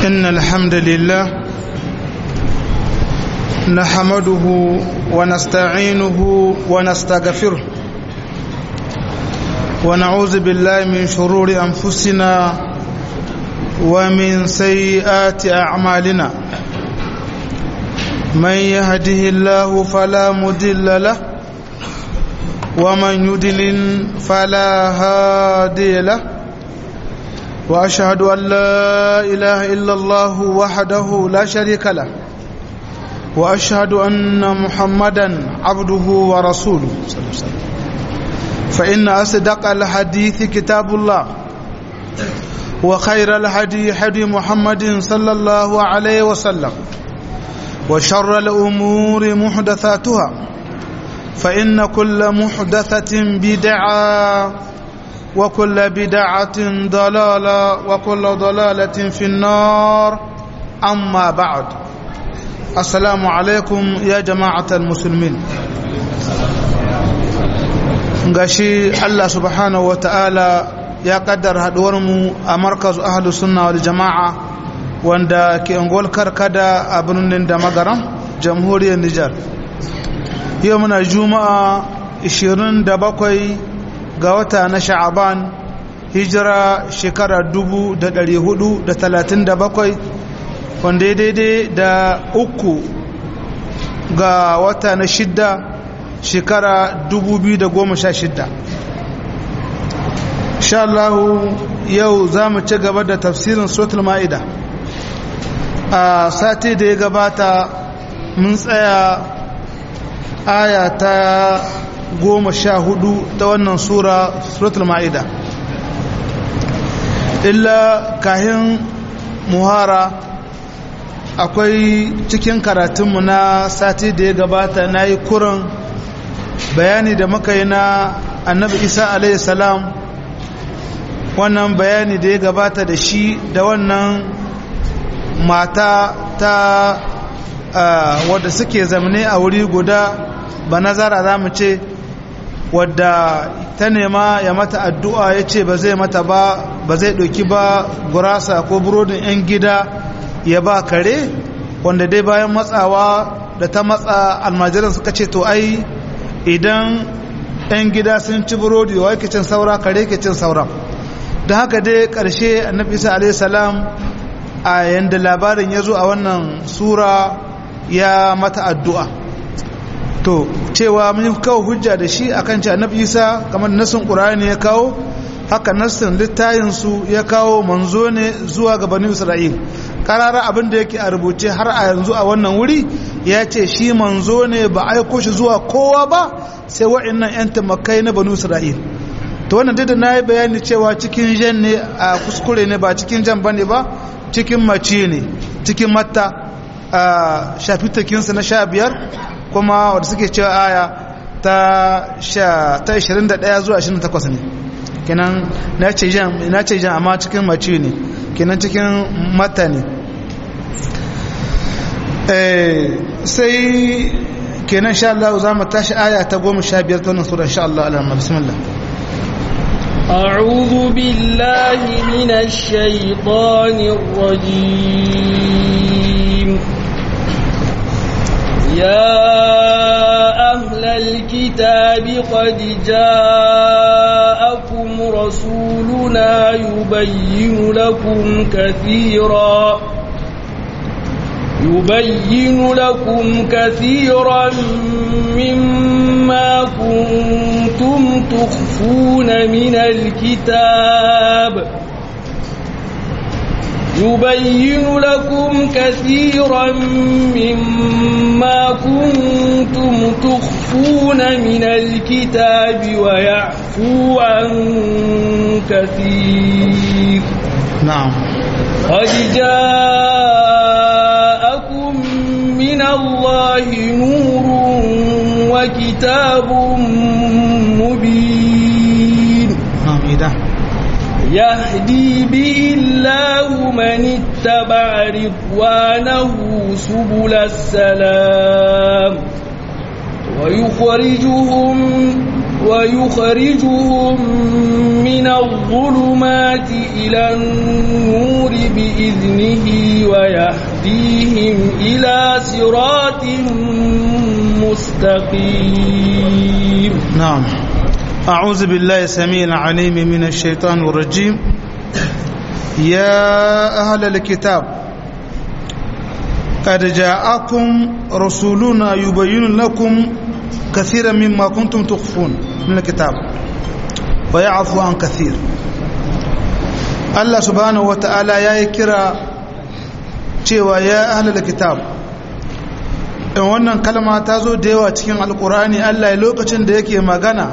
إن الحمد لله نحمده ونستعينه ونستغفره ونعوذ بالله من شرور أنفسنا ومن سيئات أعمالنا من يهده الله فلا مدل له ومن يدلل فلا هادي له واشهد ان لا اله الا الله وحده لا شريك له واشهد ان محمدا عبده ورسوله صلى الله عليه وسلم فان اصدق الحديث كتاب الله وخير الهدي هدي محمد صلى الله عليه وسلم وشر الامور محدثاتها فان كل محدثه بدعه وكل بدعة ضلالة وكل ضلالة في النار أما بعد السلام عليكم يا جماعة المسلمين gashi Allah subhanahu wa ta'ala ya kaddar haduwarmu a markaz ahlu sunna wal jama'a wanda ke angol karkada a birnin da magaram jamhuriyar Nijar yau muna juma'a 27 ga wata na sha'aban hijira shekara dubu da ɗari hudu da talatin da bakwai wanda ya daidai da uku ga wata na shidda shekara dubu biyu da goma sha shidda Allahu yau za mu ci gaba da tafsirin sotul ma'ida a sati da ya gabata mun tsaya aya ta goma sha hudu ta wannan sura suratul ma'ida illa kahin muhara akwai cikin karatunmu na sati da ya gabata na yi kurin bayani da muka yi na annabi isa alaihi salam wannan bayani da ya gabata da shi da wannan mata ta wadda suke zamane a wuri guda ba nazara za mu ce wadda ta nema ya mata addu'a ya ce ba zai mata ba ba zai ɗauki ba gurasa ko burodin 'yan gida ya ba kare wanda dai bayan matsawa da ta matsa almajiran suka ce to ai idan 'yan gida sun ci burodi wa yake cin saura kare ke cin saura da haka dai ƙarshe annabi isa alaihi salam a yanda labarin ya zo a wannan sura ya mata addu'a to cewa mun kawo hujja da shi akan ce annabi isa kamar nasin qur'ani ya kawo haka nasin littayin su ya kawo manzo ne zuwa ga bani isra'il karara abin da yake a rubuce har a yanzu a wannan wuri ya ce shi manzo ne ba aiko shi zuwa kowa ba sai wa'annan yan tamakai na bani isra'il to wannan duk da nayi bayani cewa cikin jan ne a kuskure ne ba cikin jan bane ba cikin mace ne cikin matta a shafi takinsa na sha biyar kuma wadda suke cewa aya ta 21 zuwa 28 ne kenan na ce jan amma cikin mace ne kenan cikin mata ne sai kenan sha Allah za mu tashi aya ta goma sha biyar ta wannan sura sha Allah alamma bismillah أعوذ بالله من الشيطان الرجيم يا أهل الكتاب قد جاءكم رسولنا يبين لكم كثيرا يبين لكم كثيرا مما كنتم تخفون من الكتاب يبين لكم كثيرا مما كنتم تخفون من الكتاب ويعفو عن كثير نعم قد جاءكم من الله نور وكتاب مبين نعم إذا يهدي به الله من اتبع رضوانه سبل السلام ويخرجهم ويخرجهم من الظلمات إلى النور بإذنه ويهديهم إلى صراط مستقيم نعم أعوذ بالله السميع العليم من الشيطان الرجيم يا أهل الكتاب قد جاءكم رسولنا يبين لكم كثيرا مما كنتم تخفون من الكتاب ويعفو عن كثير الله سبحانه وتعالى يا كرا cewa ya ahlul kitab in wannan kalma ta zo da yawa cikin alkurani Allah ya lokacin da yake magana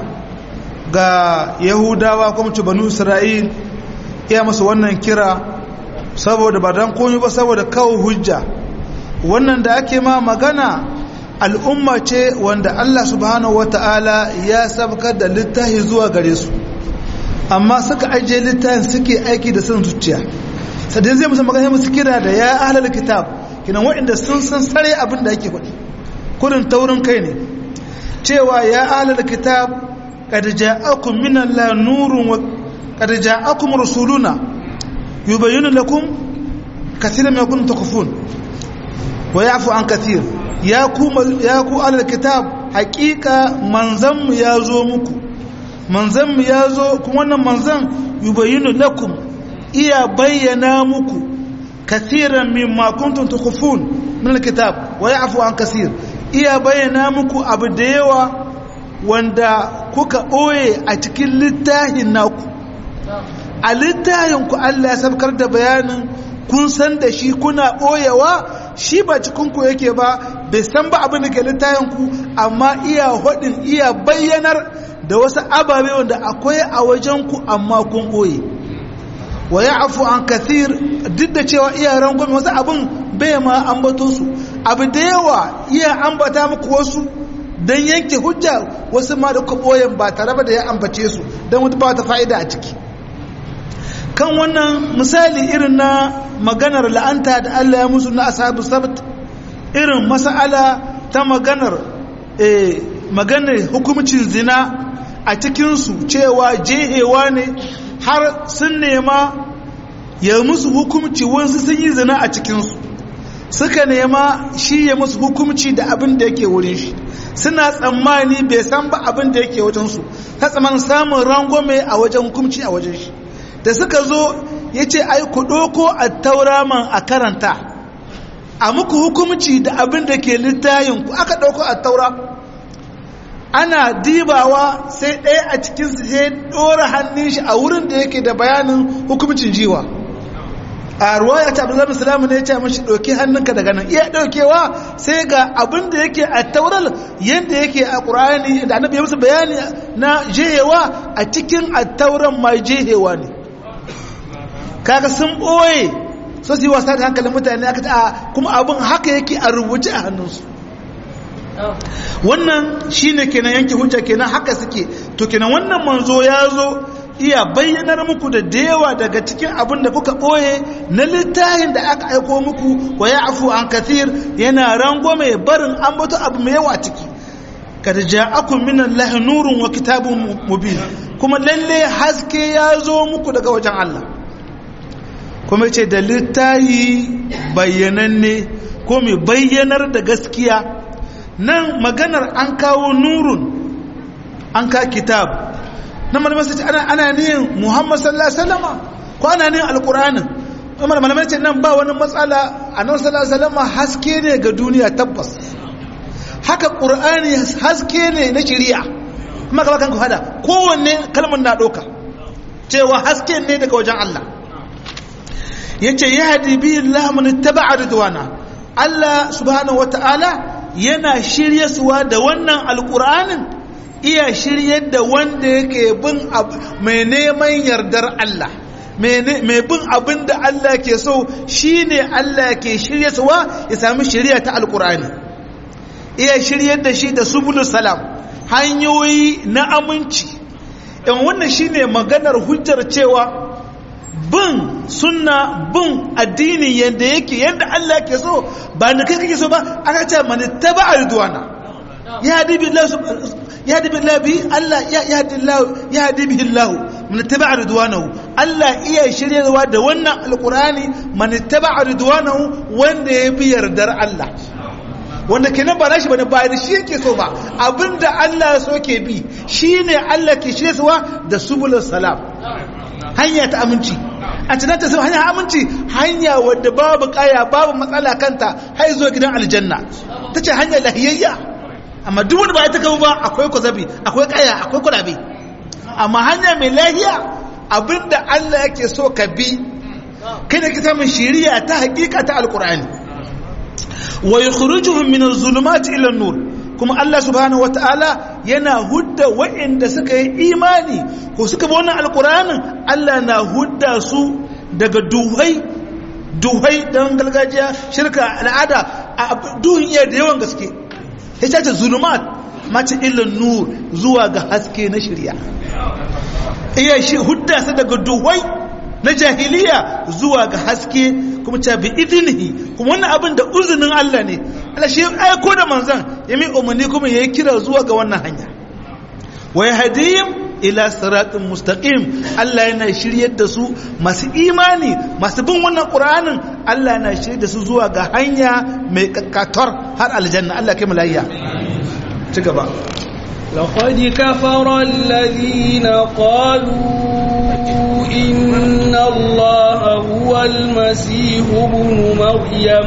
ga yahudawa kuma ci banu isra'il iya masu wannan kira saboda ba don komi ba saboda kawo hujja wannan da ake ma magana al'umma ce wanda Allah subhanahu wata'ala ya sabkar da littafi zuwa gare su amma suka ajiye littafin suke aiki da son zuciya sadai zai musu magana musu kira da ya ahlal kitab kinan waɗanda sun san sare abin da ake faɗi kudin taurin kai ne cewa ya ahlal kitab qad ja'akum min Allah nurun wa qad ja'akum rasuluna yubayyinu lakum kathiran ma kuntum takhfun wa ya'fu an kathir ya ku ya ku ahlal kitab haqiqa manzan mu ya zo muku manzan mu ya zo kuma wannan manzan yubayyinu lakum iya bayyana muku kathiran mimma kuntum tukhfun min alkitab wa ya'fu an kaseer iya bayyana muku abu da yawa wanda kuka boye a cikin littafin naku a littafin ku Allah ya sabkar da bayanin kun san da shi kuna boyewa shi ba cikin ku yake ba bai san ba abin da ke littafin ku amma iya hodin iya bayyanar da wasu ababe wanda akwai a wajen ku amma kun boye wa ya afu an kathir duk da cewa iya rangon wasu abin bai ma ambato su abu da yawa iya ambata muku wasu don yanke hujja wasu ma da kwaboyin ba tare da ya ambace su don wata ba ta fa'ida a ciki kan wannan misali irin na maganar la'anta da Allah ya musu na asabu sabt irin mas'ala ta maganar maganar hukumcin zina a cikinsu cewa jehewa ne har sun nema ya musu hukumci wansu sun yi zina a cikinsu suka nema shi ya musu hukumci da abin da yake wurin shi suna tsammani bai san ba abin da yake wajensu ta tsammanin samun rangwame a wajen hukumci a wajen shi da suka zo ya ce ai ku ɗoko a tauraman a karanta a muku hukumci da abin da ke littayin ku aka ɗauko a taura ana dibawa sai ɗaya a cikinsu sai ɗora hannun shi a wurin da yake da bayanin hukumcin jiwa a ruwaya ta abdullahi salamu ne ya ce mashi ɗauki hannunka daga nan iya ɗaukewa sai ga abin da yake a taural yadda yake a ƙur'ani da annabi ya musu bayani na jehewa a cikin a tauran ma jehewa ne kaga sun ɓoye so su yi wasa da hankalin mutane aka ta kuma abin haka yake a rubuce a hannunsu wannan shine kenan yanke hujja kenan haka suke to kenan wannan manzo ya zo iya bayyanar muku da dewa daga cikin abin da kuka ɓoye na littafin da aka aiko muku wa ya afu an kathir yana rango mai barin an bato abu mai yawa ciki kad ja'akum min allahi nurun wa kitabun mubin kuma lalle haske ya zo muku daga wajen Allah kuma ce da littafi bayyananne ko mai bayyanar da gaskiya nan maganar an kawo nurun an ka kitab na malamai sai ana ana niyin Muhammad sallallahu alaihi wasallama ko ana niyin alqur'anin kuma malamai ce nan ba wani matsala annabi sallallahu alaihi wasallama haske ne ga duniya tabbas haka qur'ani haske ne na shari'a kuma ka kanku hada kowanne kalmar na doka cewa haske ne daga wajen Allah yace yahdi bi Allah man ittaba'a ridwana Allah subhanahu wataala yana shiryasuwa da wannan alqur'anin iya shiryar da wanda yake bin mai neman yardar Allah mai bin abin da Allah ke so shi ne Allah ke shiryarwa ya sami shirya ta alkur'ani iya shiryar da shi da subulu salam hanyoyi na aminci in wannan shi ne maganar hujjar cewa bin sunna bin addini yadda yake yadda Allah ke so ba da kai kake so ba aka ce mani taba ridwana ya hadi billahi ya hadi billahi bi Allah ya hadi Allah ya hadi bihi Allah man tabi'a ridwanahu Allah iya shiryarwa da wannan alqur'ani man tabi'a ridwanahu wanda ya bi yardar Allah wanda kenan ba nashi bane ba da shi yake so ba abinda Allah so ke bi shine Allah ke shiryarwa da subulus salam hanya ta aminci a cikin ta sai hanya aminci hanya wadda babu kaya babu matsala kanta har zuwa gidan aljanna tace hanya lahiyayya amma duk wanda ba ita kawo ba akwai kwazabi akwai kaya akwai kulabe amma hanya mai lahiya abinda Allah yake so ka bi kai da ka samun shiriya ta hakika ta alkur'ani wa yukhrijuhum min az-zulumati ila an-nur kuma Allah subhanahu wataala yana hudda waɗanda suka yi imani ko suka bi wannan alkur'anin Allah na hudda su daga duhai duhai dan gargajiya shirka al'ada a duhun iya da yawan gaske ya ce zulumat mace ilin nur zuwa ga haske na shirya iya shi hudda su daga duhai na jahiliya zuwa ga haske kuma ce bi idinihi kuma wannan abin da uzinin Allah ne Allah shi aiko da manzan ya mai umarni kuma ya yi kira zuwa ga wannan hanya wa yahdihim ila siratin mustaqim Allah yana shiryar da su masu imani masu bin wannan Qur'anin Allah yana shiryar da su zuwa ga hanya mai kakkatar har aljanna Allah kai malayya ci gaba لقد كفر الذين قالوا إن الله هو المسيح ابن مريم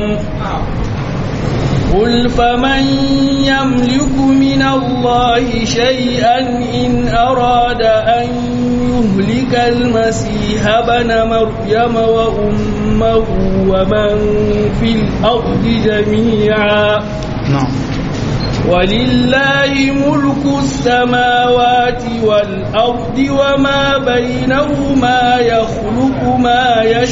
قل فمن يملك من الله شيئا إن أراد أن يهلك المسيح بن مريم وأمه ومن في الأرض جميعا نعم ولله ملك السماوات والأرض وما بينهما يخلق ما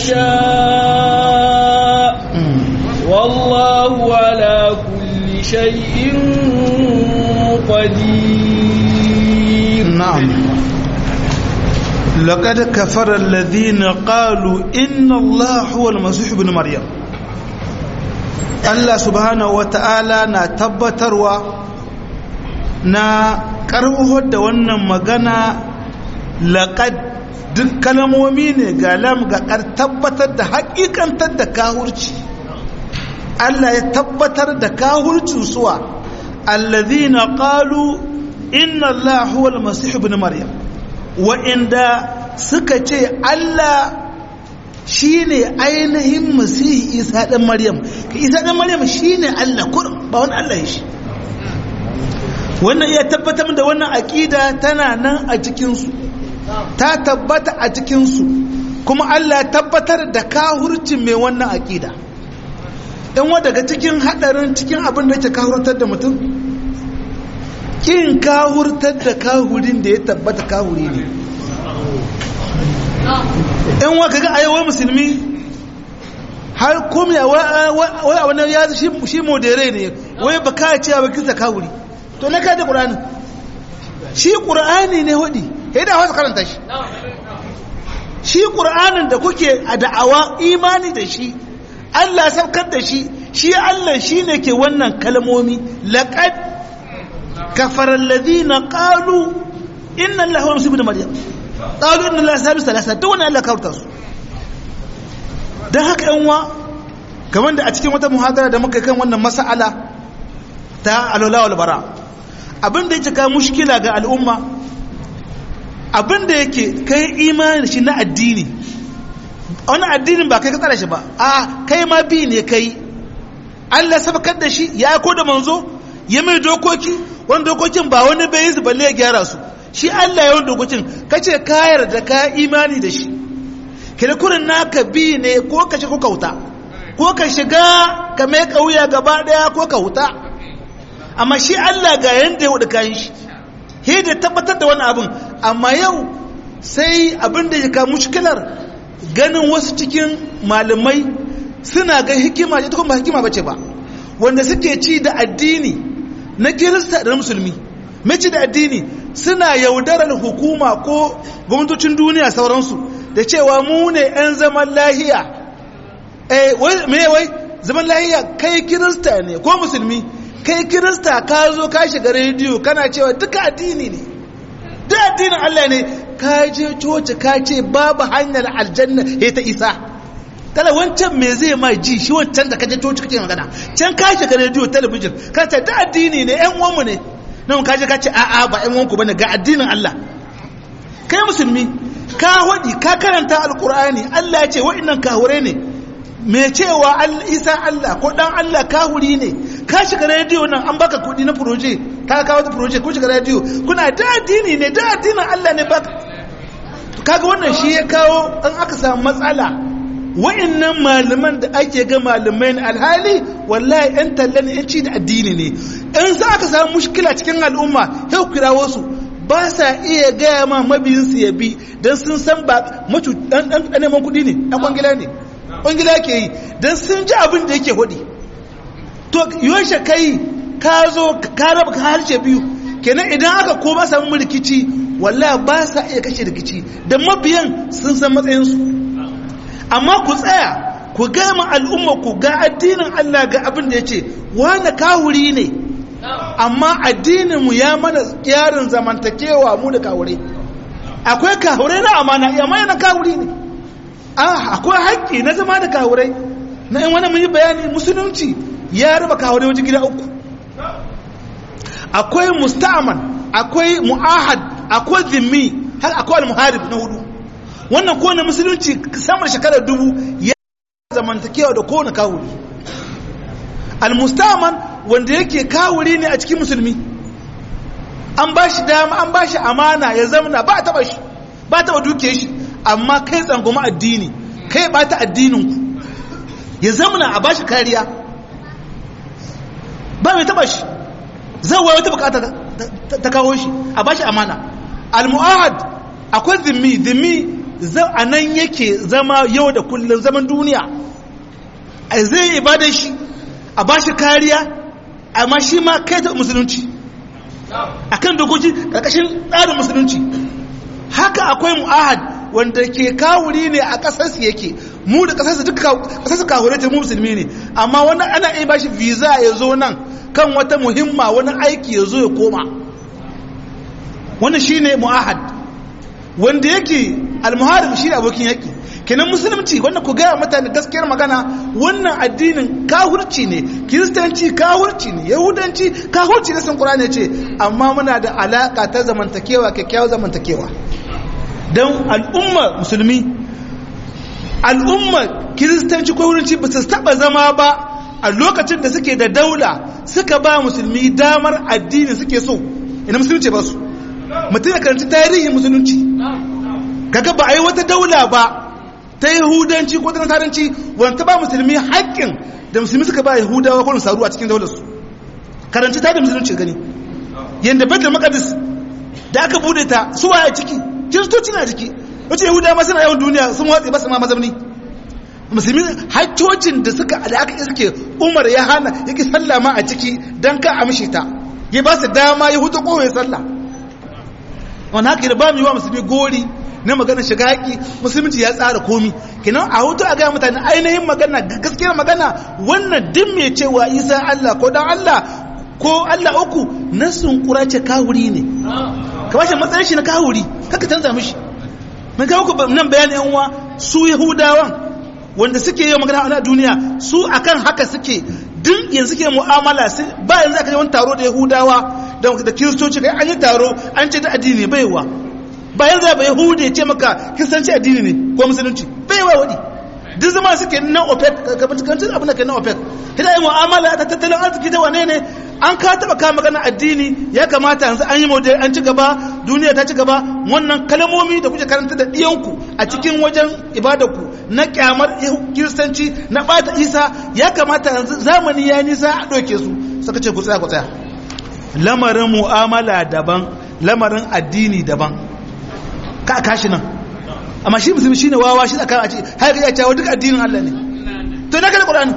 يشاء والله على كل شيء قدير نعم لقد كفر الذين قالوا إن الله هو المسيح ابن مريم Allah subhanahu wa ta'ala na tabbatarwa na karbuhar da wannan magana laƙad duk kalmomi ne ga lam ga tabbatar da haƙiƙantar da kahurci Allah ya tabbatar da kahurcin suwa allazina qalu inna Allah huwa al-masih ibn maryam wa inda suka ce Allah shi ne ainihin masihi isa ɗan maryam ka isa ɗan maryam shi ne allah kurin ba wani allah ya shi wannan iya tabbatar da wannan aƙida tana nan a cikinsu ta tabbata a cikinsu kuma allah tabbatar da kahurcin mai wannan aƙida ɗan wa daga cikin haɗarin cikin abin da ke kahurtar da mutum kin kahurtar da kahurin da ya tabbata kahuri ne yan wa kaga ayyawar musulmi har komiya wai a wani ya shi modere ne wai ba ka ce ba kirta kawuri to na kada ƙur'ani shi ƙur'ani ne hudi ya da wasu karanta shi shi ƙur'anin da kuke a da'awa imani da shi allah saukar da shi shi allah shi ne ke wannan kalmomi laƙad kafarar ladina ƙalu inna allah wa musu da maryam ƙalu inna Allah sabi salasa duk wani Allah kawurta su don haka yan wa kamar da a cikin wata muhadara da muka kan wannan mas'ala ta alola wal bara abin da yake ka mushkila ga al'umma abin da yake kai imani shi na addini wani addinin ba kai ka tsara shi ba a kai ma bi ne kai Allah sabakar da shi ya ko da manzo ya mai dokoki wani dokokin ba wani bai yi su balle ya gyara su shi Allah yawan dokokin kace ka yarda ka imani da shi kirkurin naka bi ne ko ka ko kauta ko ka shiga ka mai kauya gaba daya ko ka huta amma shi Allah ga yanda ya wuce kayan shi he da tabbatar da wani abin amma yau sai abin da ya ka mushkilar ganin wasu cikin malamai suna ga hikima ita kuma ba hikima bace ba wanda suke ci da addini na kirista da musulmi mace da addini suna yaudarar hukuma ko gwamnatocin duniya sauransu da cewa mu ne 'yan zaman lahiya eh me wai zaman lahiya kai kirista ne ko musulmi kai kirista ka zo ka shiga rediyo kana cewa duka addini ne duk addinin Allah ne ka je coci ka ce babu hanyar aljanna ya ta isa kala wancan me zai ma ji shi wancan da kaje coci kake magana can ka shiga rediyo talabijin ka ce duk addini ne ƴan uwanmu ne nan ka je ka ce a'a ba ƴan uwanku bane ga addinin Allah kai musulmi ka hudi ka karanta alqur'ani Allah ya ce wa'annan kahure ne me cewa isa Allah ko dan Allah kahuri ne ka shiga rediyo nan an baka kudi na proje ka kawo ta proje ko shiga rediyo kuna da addini ne da addinin Allah ne baka kaga wannan shi ya kawo an aka samu matsala wa'annan malaman da ake ga malamai na alhali wallahi yan tallan yan ci da addini ne in za aka samu mushkila cikin al'umma sai kirawo su ba sa iya gaya ma mabiyinsu ya bi don sun san ba macu dan neman kudi ne dan kwangila ne kwangila ke yi don sun ji abin da yake hudi to yaushe kai ka zo ka raba ka harshe biyu kenan idan aka koma samu rikici wallahi ba sa iya kashe rikici da mabiyan sun san matsayinsu amma ku tsaya ku gama al'umma ku ga addinin Allah ga abin da ya ce wani kawuri ne amma addininmu ya mana yarin zamantakewa mu da kawure akwai kawure na amana amma yana kawuri ne akwai haƙƙi na zama da kawurai na in wani mun yi bayani musulunci ya raba kawurai wajen gida uku akwai musta'aman akwai mu'ahad akwai zimmi har akwai al-muharib na hudu wannan kowane musulunci samar shekarar dubu ya zamantakewa da kowane kawuri al-musta'aman wanda yake kawuri ne a cikin musulmi an ba shi dama an ba shi amana ya zamana ba a taba shi ba a taba duke shi amma kai tsangoma addini kai bata addininku ya zamana a bashi kariya ba mai taba shi zai wata bukata ta kawo shi a bashi amana al-mu'ahad akwai zimmi zimmi a nan yake zama yau da kullum zaman duniya a zai ibada shi a bashi kariya amma shi ma kai ta musulunci akan dokoki karkashin tsarin musulunci haka akwai mu'ahad wanda ke kawuri ne a ƙasarsu yake mu da ƙasarsu duka ƙasarsu kawure ta mu musulmi ne amma wani ana iya bashi visa ya zo nan kan wata muhimma wani aiki ya zo ya koma wani shine mu'ahad wanda yake almuharib shine abokin yaki kenan musulunci wanda ku gaya mutane gaskiyar magana wannan addinin kahurci ne kiristanci kahurci ne yahudanci kahurci ne san qur'ani ce amma muna da alaka ta zamantakewa kyakkyawar zamantakewa don al'umma musulmi al'umma kiristanci ko wurinci ba su taba zama ba a lokacin da suke da daula suka ba musulmi damar addini suke so ina musulunci ba su mutum ya karanci tarihin musulunci kaga ba a yi wata daula ba ta yahudanci ko ta nasaranci wanda ba musulmi haƙƙin da musulmi suka ba yahudawa ko nasaru a cikin daularsu karanci tarihin musulunci gani yadda baitul maqdis da aka bude ta suwa a ciki kiristoci na jiki wace yahuda ma suna yawan duniya sun watsi ba su ma mazamni musulmi haccocin da suka da aka iske umar ya hana yake sallah ma a ciki don ka amshi ta ya ba su dama ya hutu kowai sallah wani haka da ba mu yi wa musulmi gori na magana shiga haƙi musulunci ya tsara komi kinan a hutu a gaya mutane ainihin magana gaskiyar magana wannan din mai cewa isa allah ko dan allah ko allah uku nasun kura ce kawuri ne ka bashi matsayin shi na kawuri kaka canza mishi mun kawo ku nan bayanin yan uwa su yahudawan wanda suke yi magana a duniya su akan haka suke duk yanzu suke mu'amala ba yanzu aka yi wani taro da yahudawa da kiristoci kai an yi taro an ce da addini baiwa ba yanzu ba yahudi ya ce maka kiristanci addini ne ko musulunci baiwa wadi duk zama suke nan opec ka bincikancin abin da ke nan opec hida yi mu'amala ta tattalin arziki da wane ne an ka taba ka magana addini ya kamata yanzu an yi model an ci gaba duniya ta ci gaba wannan kalmomi da kuke karanta da ɗiyanku a cikin wajen ibadarku na kyamar kiristanci na bata isa ya kamata yanzu zamani ya nisa a ɗauke su suka ce ku tsaya ku tsaya lamarin mu'amala daban lamarin addini daban ka kashi nan amma shi musulmi shine wawa shi tsakanin a ce har ya cewa duk addinin Allah ne to na kada Qur'ani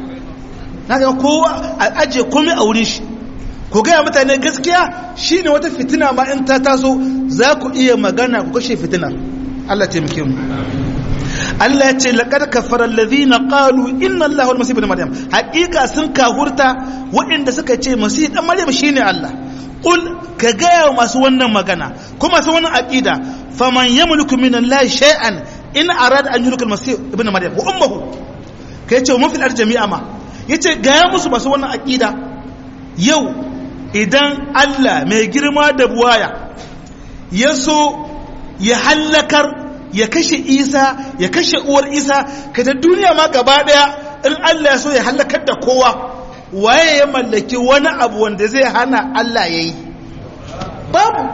na ga kowa a aje komai a wurin shi ko gaya mutane gaskiya shine wata fitina ma in ta taso za ku iya magana ku kashe fitinar Allah taimake mu Allah ya ce laqad kafara alladhina qalu inna allaha wal masih ibn maryam haqiqa sun kahurta waɗanda suka ce masih dan maryam shine Allah qul ka gaya masu wannan magana kuma masu wannan aqida faman yamliku min allahi shay'an in arada an yulika al-masih ibn maryam wa ummuhu kai ce mun fil jami'a ma yace gaya musu masu wannan aqida yau idan Allah mai girma da buwaya ya so ya hallakar ya kashe isa ya kashe uwar isa kada duniya ma gaba daya in Allah ya so ya hallakar da kowa waye ya mallaki wani abu wanda zai hana Allah ya yi babu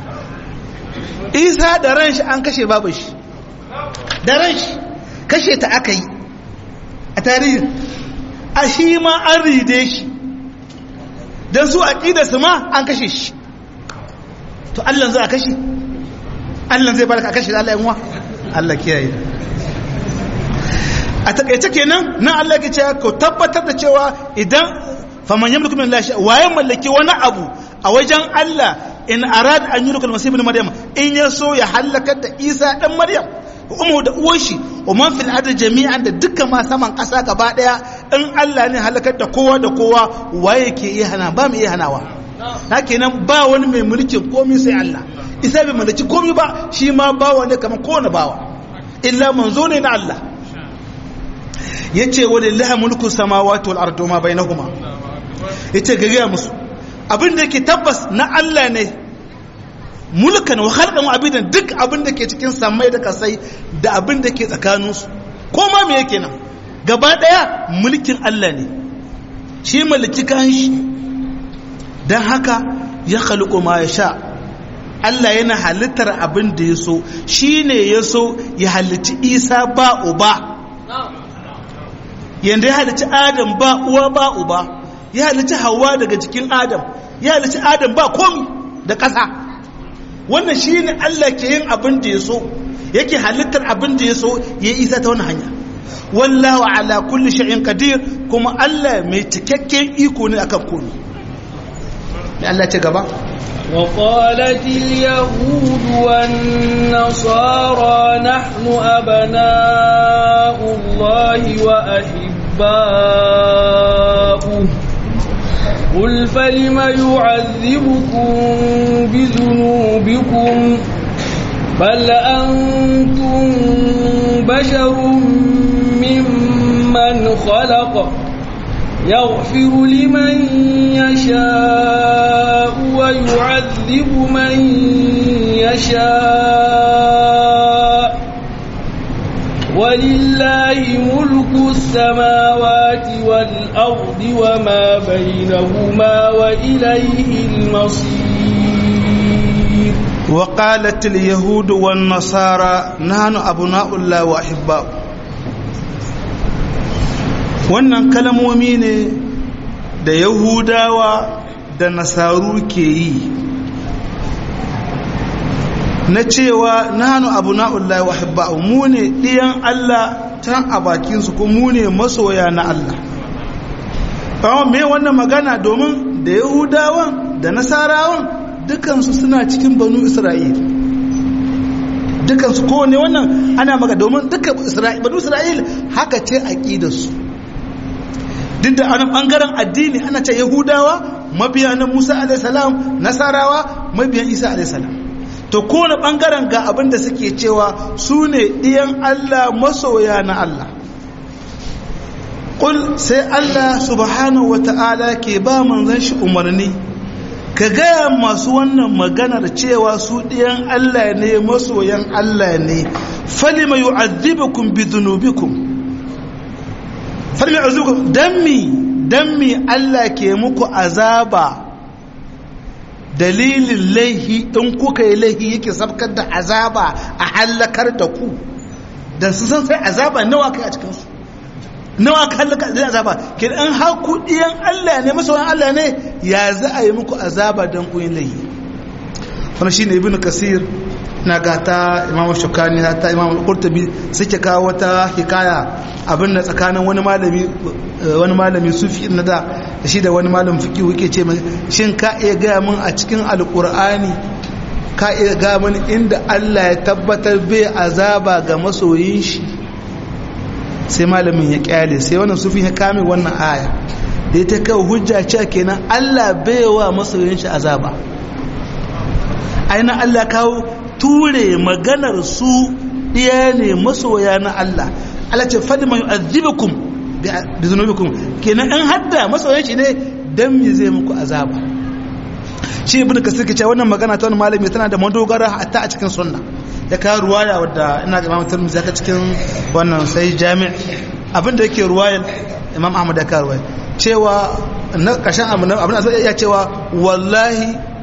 isa da ran shi an kashe babu shi da ran shi kashe ta aka yi a tarihin a shi ma an ride shi don su aƙidarsu ma an kashe shi to Allah za a kashe Allah zai baraka a kashe da Allah yanwa Allah kiyaye a takaice kenan nan Allah ke cewa ko tabbatar da cewa idan faman yamliku min Allah waye mallaki wani abu a wajen Allah in arad an yulka al-masih ibn maryam in ya so ya halakar da Isa dan Maryam umu da uwar shi wa man fil ardi jami'an da dukkan ma saman kasa gaba daya in Allah ne halakar da kowa da kowa waye ke iya hana ba mu iya hanawa na kenan ba wani mai mulkin komai sai Allah isa bai mallaki komai ba shi ma bawa ne kamar kowane bawa illa manzo ne na Allah yace walillahi mulku samawati wal ardi ma bainahuma yace gariya musu abin da yake tabbas na Allah ne mulkan wa khalqan wa abidan duk abin da ke cikin samai da kasai da abin da ke tsakaninsu ko ma me yake nan gaba daya mulkin Allah ne shi mallaki kan shi dan haka ya khaliqu ma yasha Allah yana halittar abin da ya so shine ya so ya halitti Isa ba uba yanda ya halitti Adam ba uwa ba uba ya halitti Hawwa daga jikin Adam ya halitti Adam ba komi da ƙasa wannan shi ne Allah ke yin abin da ya so yake halittar abin da ya so ya isa ta wani hanya wallahu ala kulli shay'in qadir kuma Allah mai cikakken iko ne akan komai ne Allah ce gaba وقالت اليهود والنصارى نحن أبناء الله وأحباؤه قل فلم يعذبكم بذنوبكم بل أنتم بشر ممن خلق يغفر لمن يشاء ويعذب من يشاء ولله ملك السماوات والأرض وما بينهما وإليه المصير وقالت اليهود والنصارى نحن أبناء الله وأحباؤه wannan kalmomi ne da yahudawa da nasaru ke yi na cewa nanu abu na'ullahi wa hibba'u mu ne ɗiyan Allah tan a bakinsu ko mu ne masoya na Allah ɓawon me wannan magana domin da yahudawan da nasarawan dukansu suna cikin banu isra'il dukansu kowane wannan ana maka domin duka banu isra'il haka ce aƙidarsu duk da ana ɓangaren addini ana ce yahudawa mabiya na musa alaihissalam nasarawa mabiyan isa alaihissalam to kowane ɓangaren ga abin da suke cewa su ne ɗiyan allah masoya na allah ƙul sai allah subhanahu wa ta'ala ke ba manzan shi umarni ka gaya masu wannan maganar cewa su ɗiyan allah ne masoyan allah ne falima yu'adhibukum bi dhunubikum falima yu'adhibukum dammi dammi allah ke muku azaba dalilin laihi in kuka yi laihi yake sabkar da azaba a hallakar da ku dan su san sai azaba nawa kai a cikinsu nawa ka hallaka da azaba ke an haku diyan Allah ne masoyan Allah ne ya za a yi muku azaba don ku yin laihi wannan shine ibnu kasir na gata imamu shukani ta imamu qurtubi suke kawo wata hikaya abin da tsakanin wani malami wani malami sufi na da shi da wani malamin fiqh yake ce shin ka iya ga mun a cikin alqur'ani ka iya ga mun inda Allah ya tabbatar bai azaba ga masoyin shi sai malamin ya kyale sai wannan sufin ya kame wannan aya da ita kawo hujja cewa kenan Allah baiwa masoyin shi azaba aina Allah kawo ture maganar su ɗiya ne masoya na Allah Allah ce fadi mai azibukum bi zunubikum kenan an hadda masoyan shi ne dan me zai muku azaba shi ibn kasir ke cewa wannan magana ta wani malami tana da madogara hatta a cikin sunna ya kawo ruwaya wadda ina ga Imam Tirmidhi zaka cikin wannan sai jami' abinda yake ruwayar Imam Ahmad ya kawo ruwaya cewa na kashin abin da ya cewa wallahi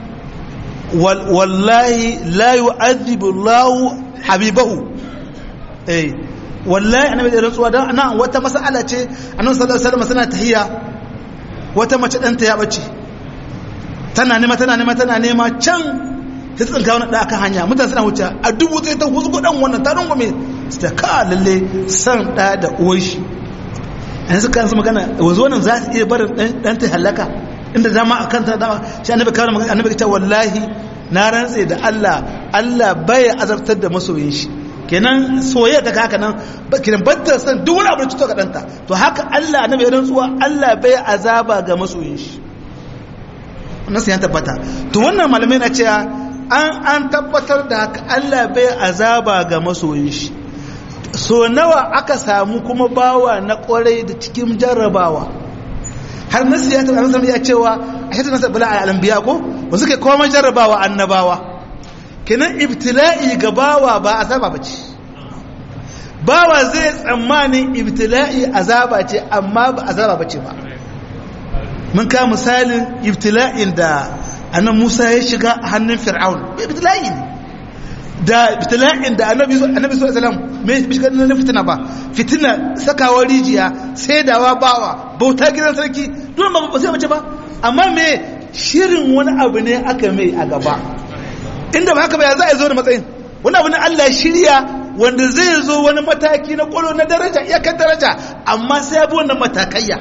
wallahi la yu'adhibu Allah habibahu eh wallahi annabi da rantsuwa dan nan wata mas'ala ce annabi sallallahu alaihi wasallam sana tahiyya wata mace danta ya bace tana nema tana nema tana nema can ta tsinka wani da aka hanya mutane suna wuce a dubu sai ta husu kudan wannan ta rungume su ta ka lalle san da da uwar shi an suka yanzu magana wanzu wannan za su iya barin dan ta halaka inda dama a kanta dama shi annabi kawo magana annabi ta wallahi na rantse da Allah Allah bai azabtar da masoyin shi kenan soyayya ta haka nan kenan batta san duk wani abu da cuto ga danta to haka Allah annabi ya rantsuwa Allah bai azaba ga masoyin shi wannan sai ya tabbata to wannan malamai na cewa an an tabbatar da haka Allah bai azaba ga masoyin shi so nawa aka samu kuma bawa na kwarai da cikin jarrabawa har nasu ya taɓa nasu ya cewa a shi nasa bala a alambiya ko ba suka koma jarrabawa annabawa kenan ibtila'i ga bawa ba azaba ba ce bawa zai tsammanin ibtila'i azaba ce amma ba azaba ba ce ba mun ka misalin ibtila'in da annan musa ya shiga a hannun fir'aun ibtila'i ne da ibtila'in da annabi annabi sallallahu alaihi wasallam me shiga na fitina ba fitina sakawa rijiya saidawa bawa bauta gidan sarki dole ba ba sai mace ba amma me shirin wani abu ne aka mai a gaba inda ba haka ba ya za a zo da matsayin wani abu ne Allah shirya wanda zai zo wani mataki na kwallo na daraja iyakar daraja amma sai ya bi wannan matakaiya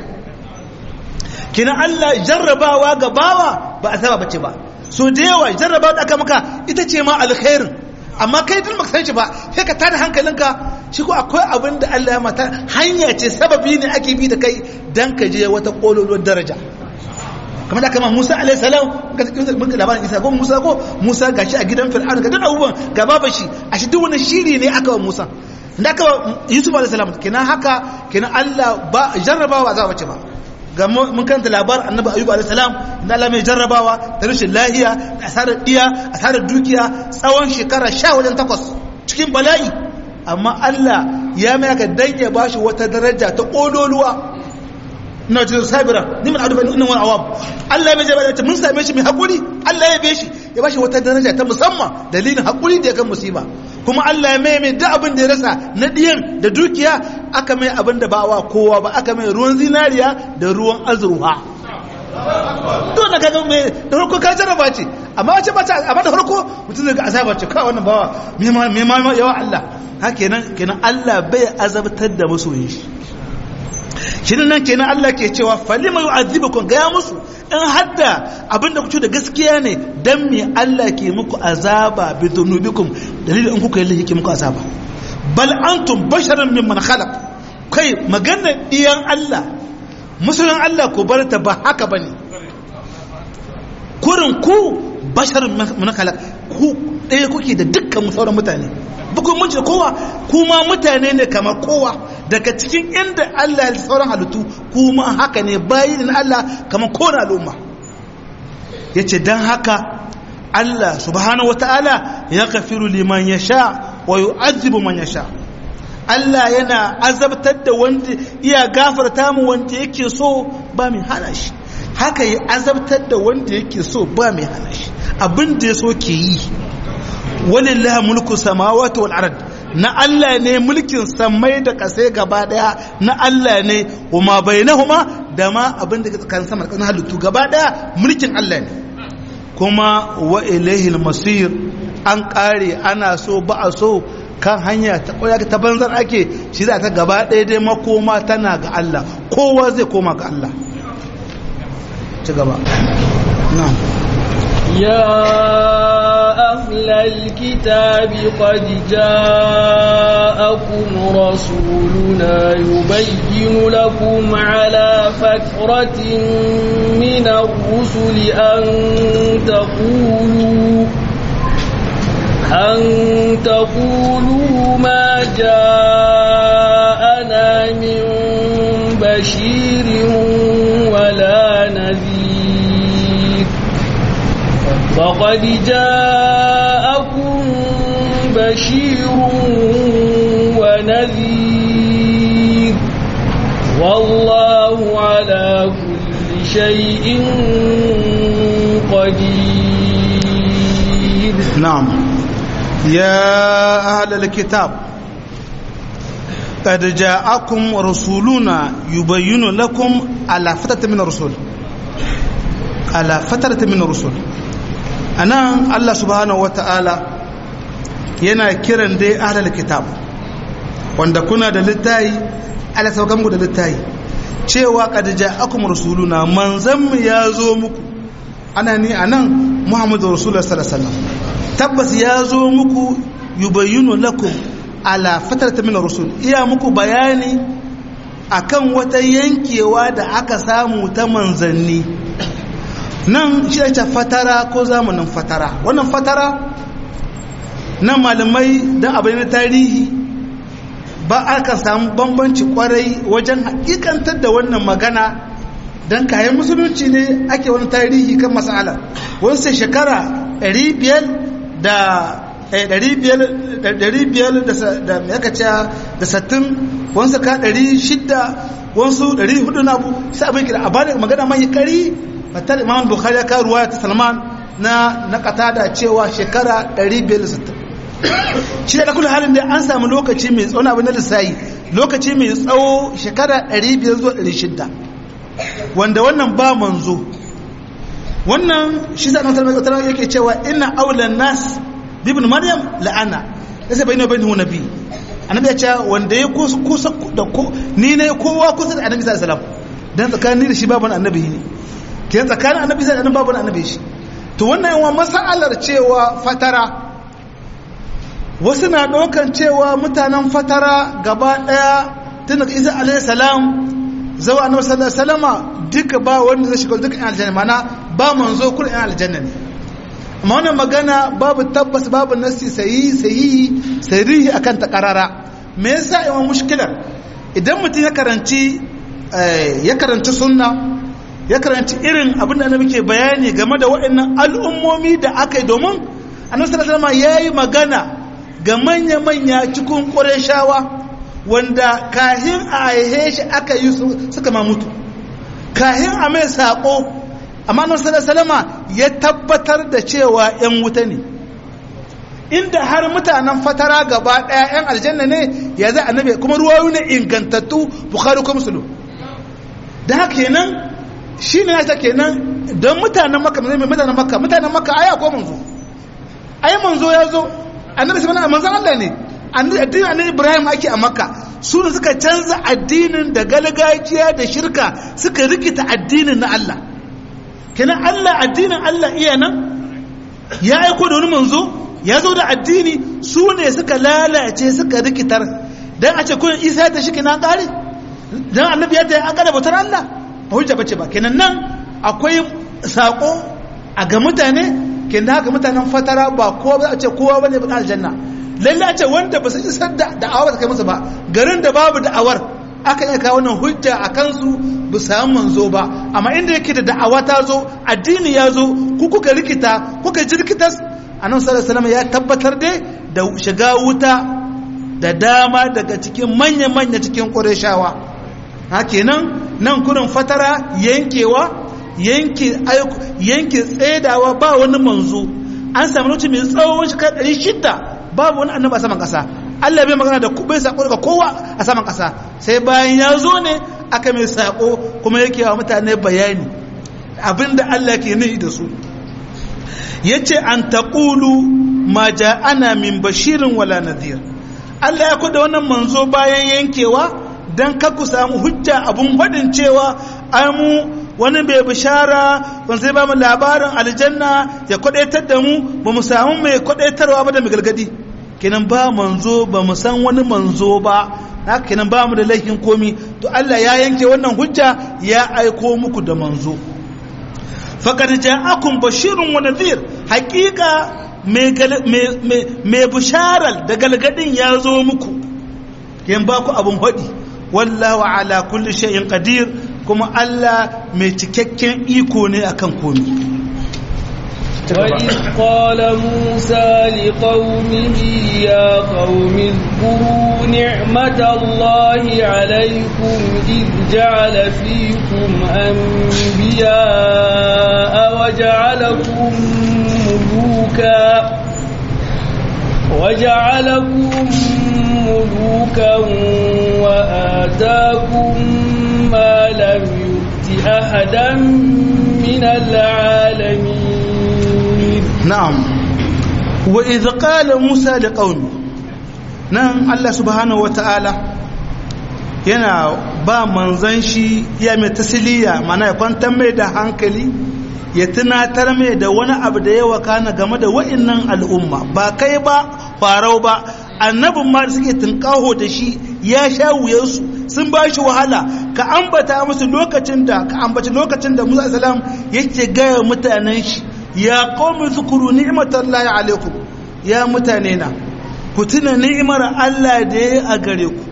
kina Allah jarrabawa ga bawa ba a saba bace ba so da yawa jarrabawa da aka maka ita ce ma alkhairin amma kai duk baka san shi ba sai ka tada hankalinka shi ko akwai abin da Allah ya mata hanya ce sababi ne ake bi da kai dan ka je wata kololuwar daraja kamar da kama Musa alaihi salam mun ga labarin Isa ko Musa ko Musa gashi a gidan Fir'aun ga duk abubuwan ga baba shi a shi duk wani shiri ne aka wa Musa da aka Yusuf alaihi salam kenan haka kenan Allah ba jarrabawa za bace ba ga mun kanta labar annabi ayyub alaihi salam da Allah mai jarrabawa da rashin lahiya da asarar diya asarar dukiya tsawon shekara sha wajen takwas cikin bala'i amma Allah ya mai aka dan ya bashi wata daraja ta kololuwa ina jin sabira ni mun adu inna wal awam Allah ya mai jarrabawa mun same shi mai hakuri Allah ya beshi ya bashi wata daraja ta musamman dalilin hakuri da ya kan musiba kuma Allah ya mai mai duk abin da ya rasa na diyan da dukiya aka mai abin da ba wa kowa ba aka mai ruwan zinariya da ruwan azurfa don da kaga mai da farko ka jarraba ce amma wace ba ta amma da farko mutum zai ga azaba ce kawai wannan bawa me ma me ma yawa Allah ha kenan kenan Allah bai azabtar da masoyin shi shi nan kenan Allah ke cewa falima yu'adhibukum ga musu in hadda abinda kuce da gaskiya ne dan me Allah ke muku azaba bi dhunubikum dalilin in kuka yi yake muku azaba bal antum basharun mimman khalaq kai magana diyan Allah musulun Allah ku bar ta ba haka bane kurin ku basharun mimman khalaq ku ɗaya kuke da dukkan sauran mutane bukun mun ce kowa kuma mutane ne kamar kowa daga cikin inda Allah ya sauran halittu kuma haka ne bayin Allah kamar kowane al'umma yace dan haka Allah subhanahu wataala ya kafiru liman yasha wa yu'azzibu man yasha Allah yana azabtar da wanda iya gafarta mu wanda yake so ba mai hana shi haka ya azabtar da wanda yake so ba mai hana shi abin da ya so ke yi walillahi mulku samawati wal ard na Allah ne mulkin samai da kasai gaba daya na Allah ne kuma bainahuma da ma abin da kan sama da halittu gaba daya mulkin Allah ne kuma wa ilaihil masir an kare ana so ba a so kan hanya ta koya ta banzar ake shi za ta gaba daya dai makoma tana ga Allah kowa zai koma ga Allah ci gaba na'am يا أهل الكتاب قد جاءكم رسولنا يبين لكم على فترة من الرسل أن تقولوا أن تقولوا ما جاءنا من بشير ولا نذير فقد جاءكم بشير ونذير والله على كل شيء قدير نعم يا أهل الكتاب قد جاءكم رسولنا يبين لكم على فترة من الرسول على فترة من الرسول أنا الله سبحانه وتعالى yana kiran dai ahlul kitab wanda kuna da littayi ala saukan ku da littayi cewa qad ja'akum rasuluna manzan mu ya zo muku ana ni anan muhammadu rasulullah sallallahu alaihi wasallam tabbas ya zo muku yubayyinu lakum ala fatarta min rusul iya muku bayani akan wata yankewa da aka samu ta manzanni nan shi ake fatara ko zamanin fatara wannan fatara nan malamai don abin na tarihi ba aka samu bambanci kwarai wajen hakikantar da wannan magana don kayan musulunci ne ake wani tarihi kan masala wani sai shekara 500 da ɗari biyar da yaka ce da sattin wasu ka ɗari shidda wasu ɗari hudu na abu sai abin kira a bada magana mai kari matar imam bukhari ya kawo ruwaya ta salman na na kata da cewa shekara ɗari biyar da sattin shi da kula halin da an samu lokaci mai tsawo abin na lissayi lokaci mai tsawo shekara ɗari biyar zuwa ɗari shidda wanda wannan ba manzo wannan shi sa nan salman yake cewa ina aulan nas bibin maryam la'ana ya sai bayyana bayyana nabi annabi ya ce wanda ya kusa da ko ni ne kowa kusa da annabi sallallahu alaihi wasallam dan tsakanin da shi babu annabi ne ke tsakanin annabi sai annabi babu annabi shi to wannan yawan masalar cewa fatara wasu na ɗaukan cewa mutanen fatara gaba ɗaya tun da isa alaihi salam zawa annabi sallallahu alaihi wasallama duka ba wanda zai shiga duka aljanna mana ba manzo kullu aljanna ne amma wannan magana babu tabbas babu nasi sayi sayi sarihi akan ta karara me yasa yawan mushkilar idan mutum ya karanci ya karanci sunna ya karanci irin abin da muke bayani game da waɗannan al'ummomi da aka yi domin annabi sallallahu alaihi yayi magana ga manya manya cikin qurayshawa wanda kahin a aihe shi aka yi suka ma mutu kahin a mai sako amma nan salama ya tabbatar da cewa 'yan wuta ne inda har mutanen fatara gaba ɗaya 'yan aljanna ne ya zai annabi kuma ruwayu ne ingantattu bukhari ko musulun da haka kenan shi ne ta kenan don mutanen maka mai mutanen maka mutanen maka aya ko manzo ai manzo ya zo annabi sai mana manzon Allah ne addinin annabi Ibrahim ake a makka su ne suka canza addinin da galgajiya da shirka suka rikita addinin na Allah kenan Allah addinin Allah iya nan ya aiko da wani manzo ya zo da addini su ne suka lalace suka rikitar dan a ce kullun Isa ta shi kenan kare dan annabi ya ta an kada bautar Allah ba hujja bace ba kenan nan akwai sako a ga mutane kenan haka mutanen fatara ba kowa ba a ce kowa bane ba aljanna lalle a ce wanda ba su isar da da'awa ta kai musu ba garin da babu da'awar aka iya kawo wannan hujja a kansu bu samu manzo ba amma inda yake da da'awa ta zo addini ya zo ku kuka rikita kuka jirkitas annabi sallallahu alaihi ya tabbatar dai da shiga wuta da dama daga cikin manya manya cikin qurayshawa ha kenan nan kurin fatara yankewa yanke yanke tsedawa ba wani manzo an samu lokaci mai tsawon shekara 600 babu wani annabi a saman kasa Allah bai magana da bai sako daga kowa a saman ƙasa sai bayan ya zo ne aka mai sako kuma yake wa mutane bayani abinda Allah ke nufi da su yace an taqulu ma ja'ana min bashirin wala nadhir Allah ya kuda wannan manzo bayan yankewa dan ka ku samu hujja abun fadin cewa ai mu wani bai bishara wani sai ba mu labarin aljanna ya kwadaitar da mu ba mu samu mai kwadaitarwa ba da mai gargadi kenan ba manzo ba mu san wani manzo ba haka kenan ba mu da laifin komi to Allah ya yanke wannan hujja ya aiko muku da manzo faqad ja'akum bashirun wa nadhir haqiqa mai bisharar da galgadin ya zo muku yan ba ku abin haɗi wallahu ala kulli shay'in qadir kuma Allah mai cikakken iko ne akan komi وإذ قال موسى لقومه يا قوم اذكروا نعمة الله عليكم إذ جعل فيكم أنبياء وجعلكم ملوكا وجعلكم ملوكا وآتاكم ما لم يؤت أحدا من العالمين نعم وإذ قال موسى لقومه نعم الله سبحانه وتعالى yana ba manzan shi ya mai tasiliya mana ya kwantar mai da hankali ya tunatar mai da wani abu da ya wakana game da wa'innan al'umma ba kai ba farau ba annabin ma da suke tunkaho da shi ya sha wuyarsu sun ba shi wahala ka ambata musu lokacin da ka ambaci lokacin da musa salam yake gaya mutanen shi ya qawmi zukuru ni'matallahi alaikum ya mutane na ku tuna ni'imar Allah da ya a gare ku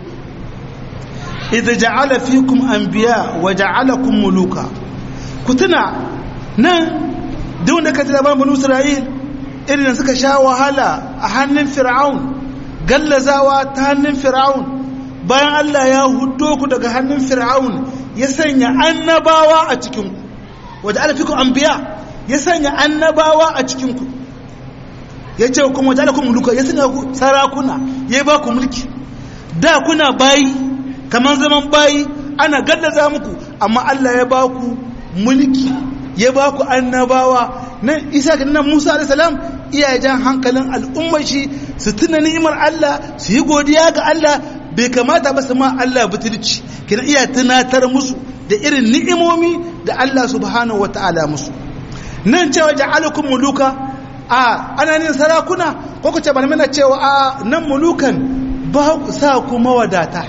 idza ja'ala fikum anbiya wa ja'alakum muluka ku tuna nan duk wanda ka tuna ban banu Isra'il irin suka sha wahala a hannun Fir'aun gallazawa ta hannun Fir'aun bayan Allah ya hudo ku daga hannun Fir'aun ya sanya annabawa a cikin ku wa ja'ala fikum anbiya ya sanya annabawa a cikinku ya ce kuma wajen alakun muluka ya sanya ku sarakuna ya ba ku mulki da kuna bayi kamar zaman bayi ana gallaza muku amma Allah ya ba ku mulki ya ba ku annabawa nan isa ga nan musa alaihissalam iya jan hankalin al'ummar shi su tuna ni'imar Allah su yi godiya ga Allah bai kamata ba su ma Allah butulci kina iya tunatar musu da irin ni'imomi da Allah subhanahu wa ta'ala musu nan cewa ja'alukum muluka a ana nin sarakuna ko ku ce balmina cewa a nan mulukan ba sa ku mawadata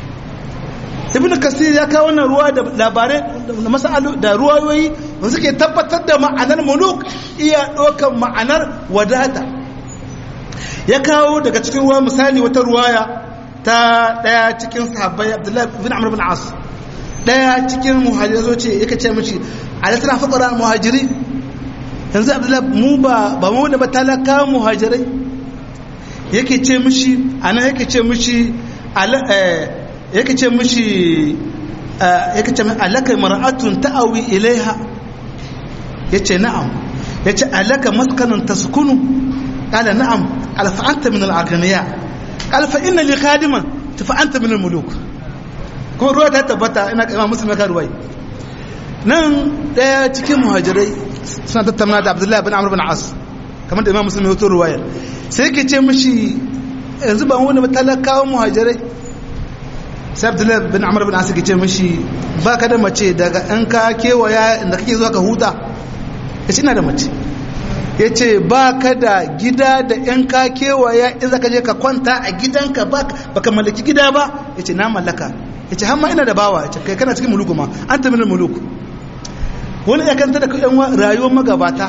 ibnu kasir ya kawo wannan ruwa da labarai da masalu da ruwayoyi da suke tabbatar da ma'anar muluk iya ɗaukan ma'anar wadata ya kawo daga cikin ruwa misali wata ruwaya ta ɗaya cikin sahabbai abdullahi bin amr bin as ɗaya cikin muhajirai zo ce yake ce mishi alasana faqara muhajiri yanzu abdullahi mu ba ba mu da talaka muhajirai yake ce mishi ana yake ce mishi yake ce mishi yake ce alaka mar'atun ta'awi ilaiha yace na'am yace alaka maskanan taskunu qala na'am qala fa anta min al-aghniya qala fa inna li khadiman fa anta min al-muluk ko ruwa ta tabbata ina imam muslim ka ruwai nan daya cikin muhajirai suna tattauna da abdullahi bin amr bin as kamar da imam muslim ya ruwayar sai yake ce mishi yanzu ba wani talakawan muhajirai sai abdullahi bin amr bin as yake ce mishi ba ka da mace daga in ka kewaya inda kake zuwa ka huta ya ina da mace ya ce ba ka da gida da in ka kewaya in za ka je ka kwanta a gidanka ba ka mallaki gida ba ya ce na mallaka ya ce hamma ina da bawa ya ce kai kana cikin muluku ma an ta minin muluku wani ya kanta da yan rayuwar magabata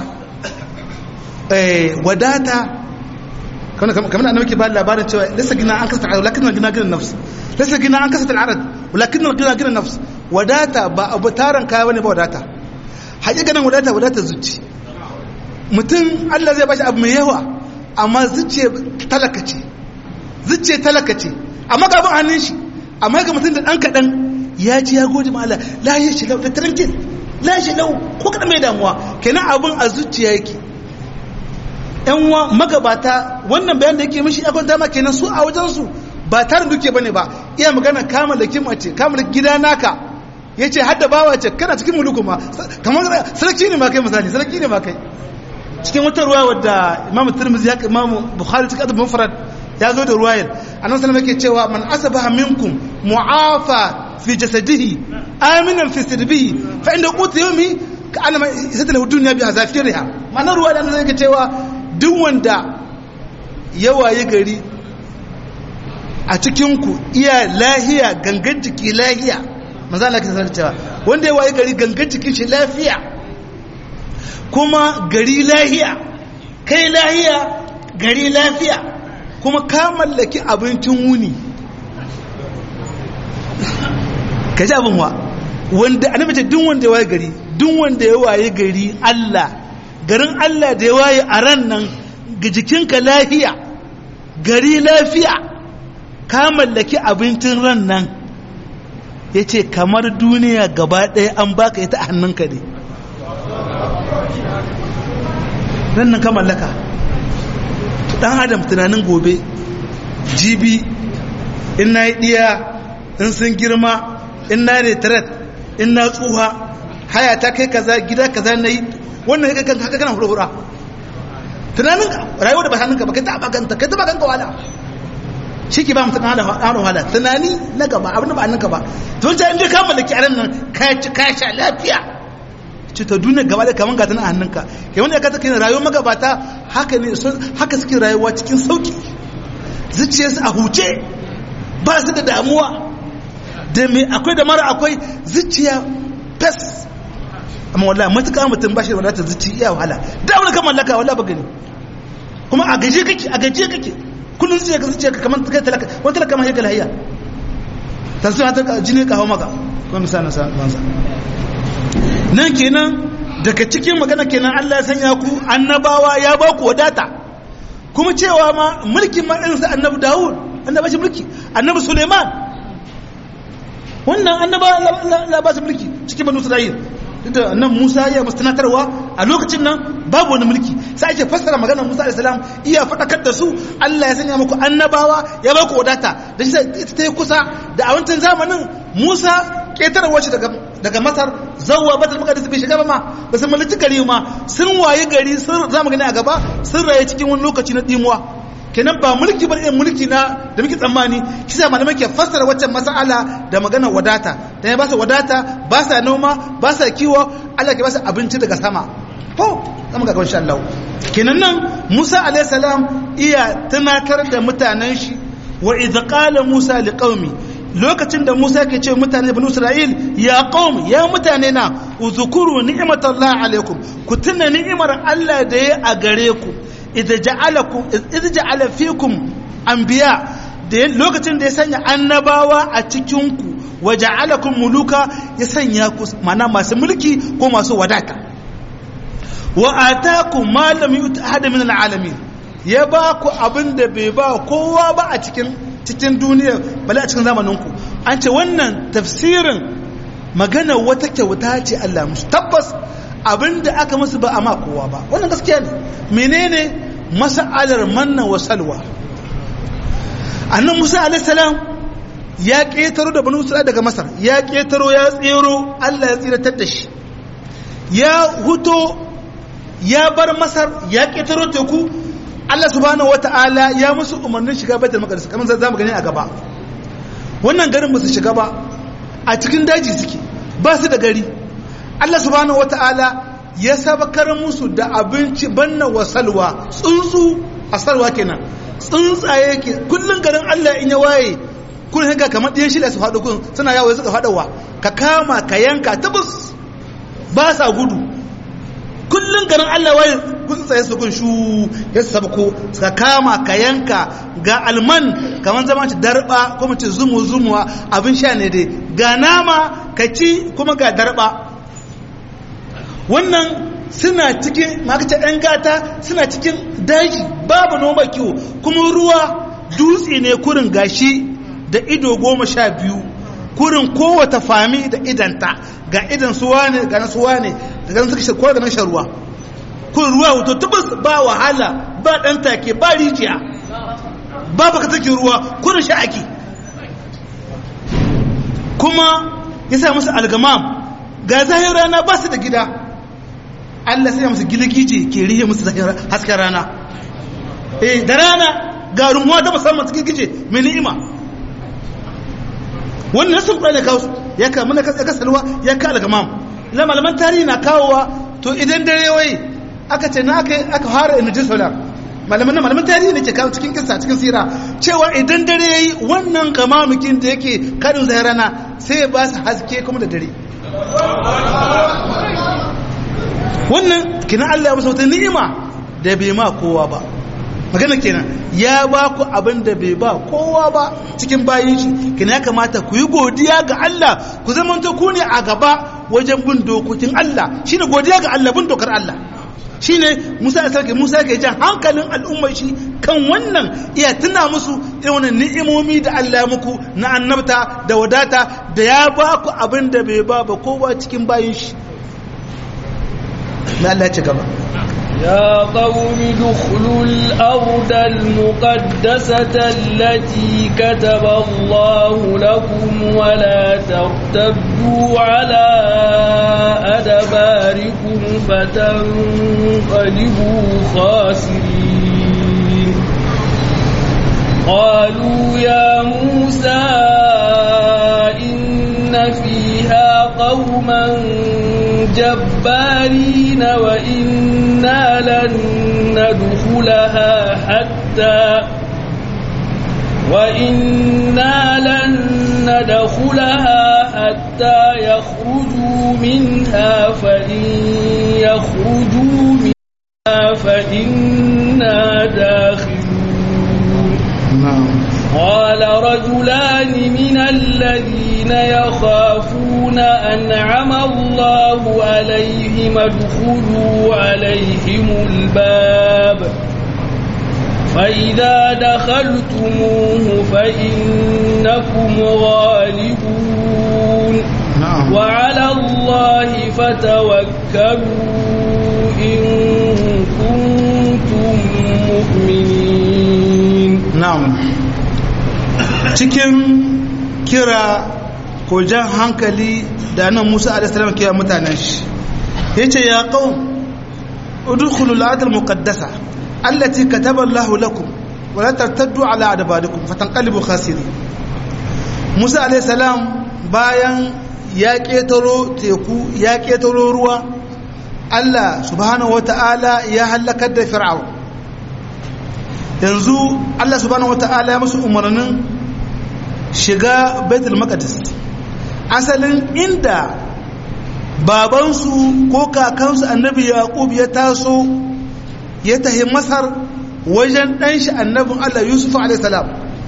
wadata kamar annabi ke ba labarin cewa lissa gina an kasa al'arad lakin gina gina nafs lissa gina an kasa al'arad lakin gina gina nafs wadata ba abu taron kaya bane ba wadata haƙiƙanin wadata wadata zuci mutum Allah zai bashi abu mai yawa amma zuciya talaka ce zuciya talaka ce amma ga abin hannun shi amma ga mutum da ɗan kaɗan ya ji ya gode ma Allah la ya shi lau da tarankin la shi lau ko kaɗan mai damuwa kenan abin a zuciya yake yan wa magabata wannan bayan da yake mishi ya kwanta ma kenan su a wajen su ba tarin duke bane ba iya magana kama da kimace kama da gida naka ya ce hadda bawa ce kana cikin muluku ma kamar sarki ne ma kai misali sarki ne ma kai cikin wata ruwa wadda imamu tirmidhi ya imamu bukhari cikin adabin mufrad ya zo da ruwayar annabi sallallahu yake cewa man asabaha minkum mu'afa fi jasadihi aminan fi sirbi fa inda qutu yawmi ka alama isata lahu dunya bi azafiriha ma'anar ruwa da zai ga cewa duk wanda ya waye gari a cikin ku iya lahiya gangan jiki lahiya manzo Allah ke sanar cewa wanda ya waye gari gangan jikin shi lafiya kuma gari lahiya kai lahiya gari lafiya kuma ka mallaki abincin wuni ka ji abin wa wanda annabi ce duk wanda ya waye gari duk wanda ya waye gari Allah garin Allah da ya waye a ran nan ga jikinka lafiya gari lafiya ka mallaki abincin ran nan ya ce kamar duniya gaba ɗaya an baka ita a hannunka ne ran nan ka mallaka ɗan adam tunanin gobe jibi in na yi ɗiya in sun girma in na retret in na tsuha haya ta kai kaza gida kaza na yi wannan ya kan haka kana hura-hura tunanin rayuwa da ba hannunka ba kai ta baganta kai ta baganta wala shi ke ba mutum hada wahala tunani na gaba abin da ba hannunka ba to wancan inda ka mallaki aran nan ka ci ka sha lafiya ci ta duniya gaba da kaman gata na hannunka ke wanda ya kata kai rayuwar magabata haka ne haka suke rayuwa cikin sauki zuciyarsu a huce ba su da damuwa da me akwai da mara akwai zuciya fes amma wallahi matuƙa mutum ba shi da wadatar zuci iya wahala da wani kan mallaka wallahi ba gani kuma a gaje kake a gaje kake kullum zuciya ka zuciya ka kamar kai talaka wani talaka ma yake lahiya ta su ta jini ka hau maka kuma misali sa bansa nan kenan daga cikin magana kenan Allah ya sanya ku annabawa ya ba ku wadata kuma cewa ma mulkin ma irin sa annabi Dawud annabi shi mulki annabi Suleiman wannan annaba la ba su mulki cikin banu Isra'il da nan Musa ya musu tunatarwa a lokacin nan babu wani mulki sai ake fassara maganar Musa alayhi salam iya fadakar da su Allah ya sanya muku annabawa ya ba ku wadata da shi ita ta yi kusa da a wancan zamanin Musa ketarwa shi daga daga Masar zawwa Batul Maqdis bai shiga ba ma ba sun mallaki gari ma sun waye gari sun zamu gani a gaba sun raye cikin wani lokaci na dimuwa kenan ba mulki ba irin mulki na da muke tsammani kisa malamai ke fassara waccan mas'ala da magana wadata da ya ba su wadata ba sa noma ba sa kiwo Allah ke ba su abinci daga sama to zama ga insha Allah kenan nan Musa alayhi salam iya tunatar da mutanen shi wa idh qala Musa liqaumi lokacin da Musa ke ce mutane banu Isra'il ya qaum ya mutane na uzkuru ni'matallahi alaikum ku tuna ni'imar Allah da ya a gare ku idza ja'alakum idza ja'ala fikum anbiya da lokacin da ya sanya annabawa a cikin ku wa ja'alakum muluka ya sanya ku mana masu mulki ko masu wadata wa atakum ma lam yu'ta ahad min al'alamin ya ba ku abin da bai ba kowa ba a cikin cikin duniya bale a cikin zamanin ku an ce wannan tafsirin magana wata kyauta ce Allah musu tabbas abin da aka musu ba a ma kowa ba wannan gaskiya ne menene mas'alar manna wa salwa annan musa alaihissalam ya ƙetaro da banu isra'ila daga masar ya ƙetaro ya tsero allah ya tsiratar da shi ya huto ya bar masar ya ƙetaro teku allah subhanahu wata'ala ya musu umarnin shiga baitul maqdis kamar za mu gani a gaba wannan garin ba su shiga ba a cikin daji suke ba su da gari allah subhanahu wata'ala ya sabakar musu da abinci banna wa salwa tsuntsu a salwa kenan tsuntsaye ke kullum garin Allah in ya waye kun hanga kamar ɗiyan shida su faɗo kun suna yawo suka faɗowa ka kama ka yanka tabus ba sa gudu kullum garin Allah waye kun tsaye su kun shu ya sabko ka kama ka yanka ga alman kamar zama ci darba ko mu ce zumu zumuwa abin sha ne dai ga nama ka ci kuma ga darba wannan suna cikin makace ɗan gata suna cikin daji babu noma kiwo kuma ruwa dutse ne kurin gashi da ido goma sha biyu kurin kowata fami da idanta ga idan suwa ne ga na suwa ne da ganin suka shakwa ga nan shan ruwa kurin ruwa wato tubus ba wahala ba ɗan take ba rijiya ba baka take ruwa kurin sha ake kuma ya sa musu algamam ga zahir rana ba su da gida Allah sai musu giligije ke rihe musu hasken rana eh da rana ga rumuwa ta musamman su giligije mai ni'ima wannan nasin qur'ani kawo ya ka mana ka salwa ya ka al-gamam la malaman tarihi na kawowa to idan dare wai aka ce na aka aka fara injil solar malaman malaman tarihi ne ke kawo cikin kissa cikin sira cewa idan dare yayi wannan gamamukin da yake kadin zai rana sai ya ba su haske kuma da dare wannan kina Allah ya musu wata ni'ima da bai ma kowa ba magana kenan ya ba ku abin da bai ba kowa ba cikin bayin shi kina ya kamata ku yi godiya ga Allah ku zama ku ne a gaba wajen bin dokokin Allah shine godiya ga Allah bin dokar Allah shine Musa ya sarki Musa yake jan hankalin al'ummar shi kan wannan iya tuna musu irin wannan ni'imomi da Allah ya muku na annabta da wadata da ya ba ku abin da bai ba ba kowa cikin bayin shi na Allah ya ci gaba يا قوم ادخلوا الأرض المقدسة التي كتب الله لكم ولا ترتدوا على أدباركم فتنقلبوا خاسرين قالوا يا موسى إن فيها قوما جبارين وإنا لن ندخلها حتى وإنا لن ندخلها حتى يخرجوا منها فإن يخرجوا منها فإنا داخلون قال رجلان من الذين يخافون أنعم الله عليهم ادخلوا عليهم الباب فإذا دخلتموه فإنكم غالبون نعم وعلى الله فتوكلوا إن كنتم مؤمنين na'am cikin kira ko jan hankali da nan Musa alaihi salam ke mutanen shi yace ya qaum udkhulul ardal muqaddasa allati kataba Allah lakum wa la tartaddu ala adbarikum fatanqalibu khasirin Musa alaihi salam bayan ya ketaro teku ya ketaro ruwa Allah subhanahu wataala ya halakar da fir'aun yanzu Allah subhanahu wata'ala ya musu umarnin shiga baitul maqdis asalin inda babansu ko kakansu annabi yaqub ya taso ya tahi masar wajen dan shi annabin Allah yusuf alayhi salam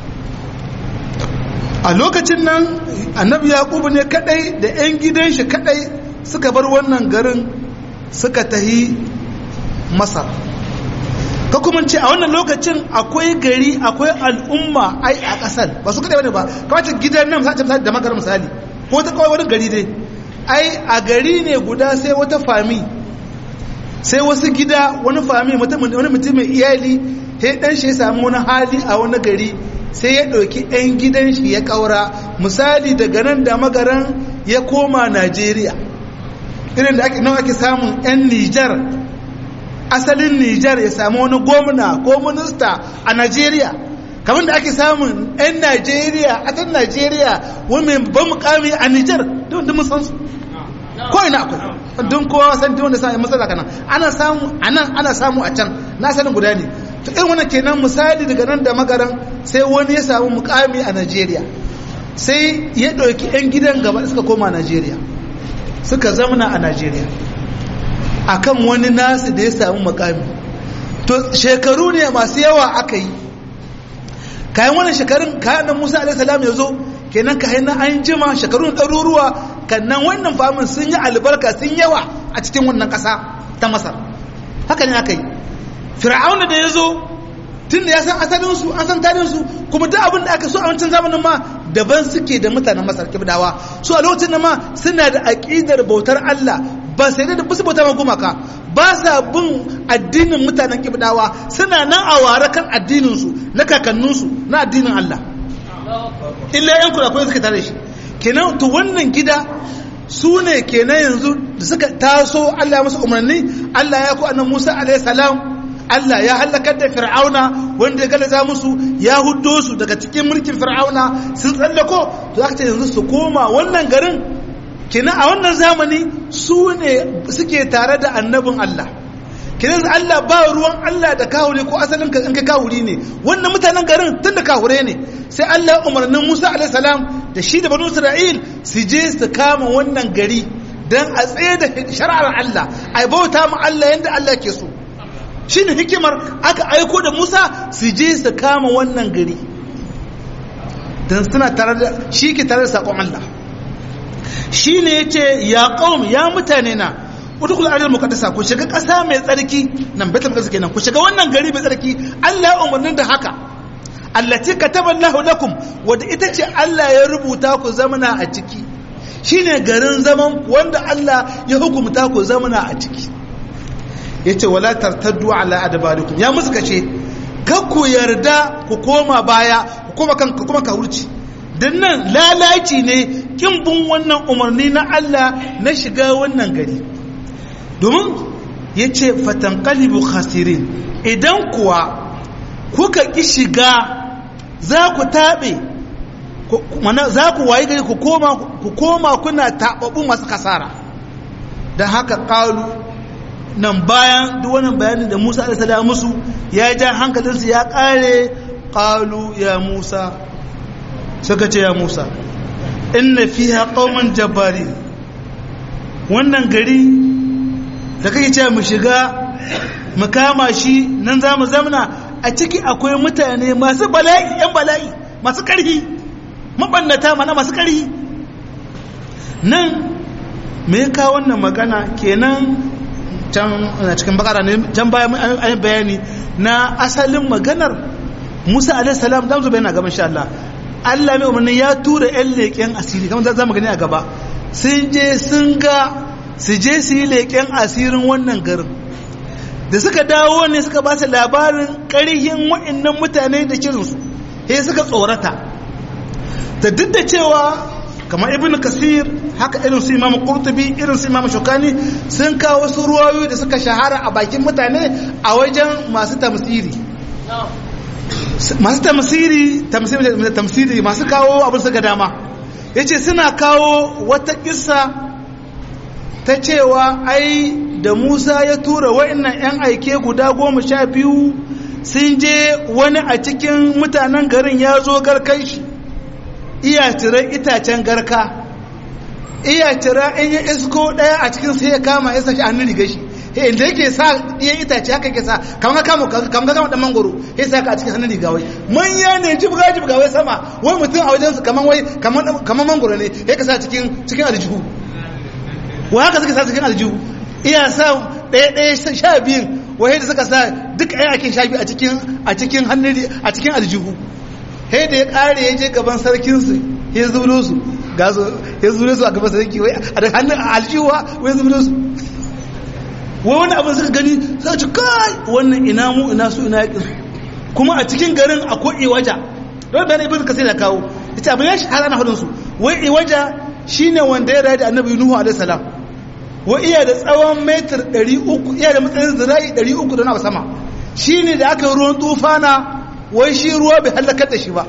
a lokacin nan annabi yaqub ne kadai da yan gidan shi kadai suka bar wannan garin suka tahi masar ka kuma ce a wannan lokacin akwai gari akwai al'umma ai a ƙasar ba su kaɗai wani ba kawai gidan nan misali da makar misali ko ta kawai wani gari dai ai a gari ne guda sai wata fami sai wasu gida wani fami wani mutum mai iyali sai dan shi ya samu wani hali a wani gari sai ya ɗauki ɗan gidan shi ya ƙaura misali daga nan da magaran ya koma najeriya irin da ake nawa ake samun 'yan nijar asalin Nijar ya samu wani gwamna ko minista a Najeriya kamar da ake samun 'yan Najeriya a can Najeriya wani mai ban mukami a Nijar don mun san su ko ina akwai don kowa san don da sa'in matsala kana ana samu a nan ana samu a can na asalin guda ne to irin wannan kenan misali daga nan da magaran sai wani ya samu mukami a Najeriya sai ya ɗauki 'yan gidan gaba suka koma Najeriya suka zamana a Najeriya akan wani nasu da ya samu makami to shekaru ne masu yawa aka yi kayan wannan shekarun kayan nan musa alaihissalam ya zo kenan kayan nan an jima shekarun ɗaruruwa kannan wannan famin sun yi albarka sun yawa a cikin wannan ƙasa ta masar haka ne aka yi fir'auna da ya zo tun da ya san asalinsu an san tarihinsu kuma duk abin da aka so a wancan zamanin ma daban suke da mutanen masar kibdawa su a lokacin da ma suna da aƙidar bautar allah ba sai da basu bauta gumaka ba sa bin addinin mutanen kibdawa suna nan a ware kan addininsu na kakanninsu na addinin Allah illa yan kurakurai suka tare shi kenan to wannan gida su ne kenan yanzu da suka taso Allah musu umarni Allah ya ku annan Musa alaihi salam Allah ya halakar da fir'auna wanda ya galaza musu ya huddo su daga cikin mulkin fir'auna sun tsallako to aka ce yanzu su koma wannan garin kina a wannan zamani su ne suke tare da annabin Allah kina Allah ba ruwan Allah da kawure ko asalin ka in ka kawuri ne wannan mutanen garin tun da kawure ne sai Allah umarnin Musa alaihi salam da shi da banu Isra'il su je su kama wannan gari dan a tsaye da shari'ar Allah ai bauta mu Allah yanda Allah ke so shi ne hikimar aka aiko da musa su je su kama wannan gari don suna tare da shi ke tare da saƙon Allah shi ne ya ce ya ƙaum ya mutane na udkhul ardal muqaddasa ku shiga ƙasa mai tsarki nan baitul maqdis kenan ku shiga wannan gari mai tsarki Allah ya umarnin da haka allati kataba Allahu lakum wadda ita ce Allah ya rubuta ku zamana a ciki shine garin zaman wanda Allah ya hukumta ku zamana a ciki yace wala tartaddu ala adbarikum ya musu kace kar ku yarda ku koma baya ku koma kan ku kuma ka hurci dan nan lalaci ne kin bin wannan umarni na Allah na shiga wannan gari domin yace fatanqalibu khasirin idan kuwa kuka ki shiga za ku tabe mana za ku wayi gari ku koma ku koma kuna tababu masu kasara dan haka qalu nan bayan duk wannan bayanin da Musa alaihi salam musu ya ja hankalinsu ya kare qalu ya Musa suka ce ya Musa inna fiha qauman jabbari wannan gari da kake cewa mu shiga mu kama shi nan za mu zamna a ciki akwai mutane masu bala'i yan bala'i masu karhi mabannata mana masu karhi nan me ka wannan magana kenan can cikin bakara ne can baya an bayani na asalin maganar Musa alaihi salam dan zo bayana gaban insha Allah Allah mai umarni ya tura ƴan leƙen asiri kamar za mu gani a gaba sun je sun ga su je su yi leƙen asirin wannan garin da suka dawo ne suka ba su labarin ƙarihin wa'annan mutane da kirinsu sai suka tsorata da duk da cewa kamar ibn kasir haka irin su imam qurtubi irin su imam shukani sun kawo wasu ruwayoyi da suka shahara a bakin mutane a wajen masu tamsiri masu tamsiri tamsiri masu kawo abin suka dama yace suna kawo wata kissa ta cewa ai da Musa ya tura wa'annan 'yan aike guda goma sha biyu sun je wani a cikin mutanen garin ya zo garkai shi iya cire itacen garka iya cira in ya isko daya a cikin sai ya kama ya sashi hannun riga shi inda yake sa iya itace haka yake sa kamar kama kamar kama dan mangoro ya sa ka a cikin hannun riga wai manya ne jibga jibga wai sama wai mutum a wajen su kamar wai kamar mangoro ne ya ka sa cikin cikin aljihu wai haka suka sa cikin aljihu iya sa ɗaya ɗaya sha biyun wai da suka sa duk ɗaya ake sha biyu a cikin a cikin hannun a cikin aljihu sai da ya ƙare ya je gaban sarkinsu ya zulo su ga su ya zulo su a gaban sarki wai a da hannun aljihuwa wai zulo su wai wani abin suka gani za ci kai wannan ina mu ina su ina yakin kuma a cikin garin akwai iwaja don bayan ibn kasir da kawo ita abin ya shahara na hudun su wai iwaja shine wanda ya rayu da annabi nuhu alaihi salam wa iya da tsawon metar 300 iya da matsayin zira'i 300 da na sama shine da aka ruwan tufana wai shi ruwa bai halakar da shi ba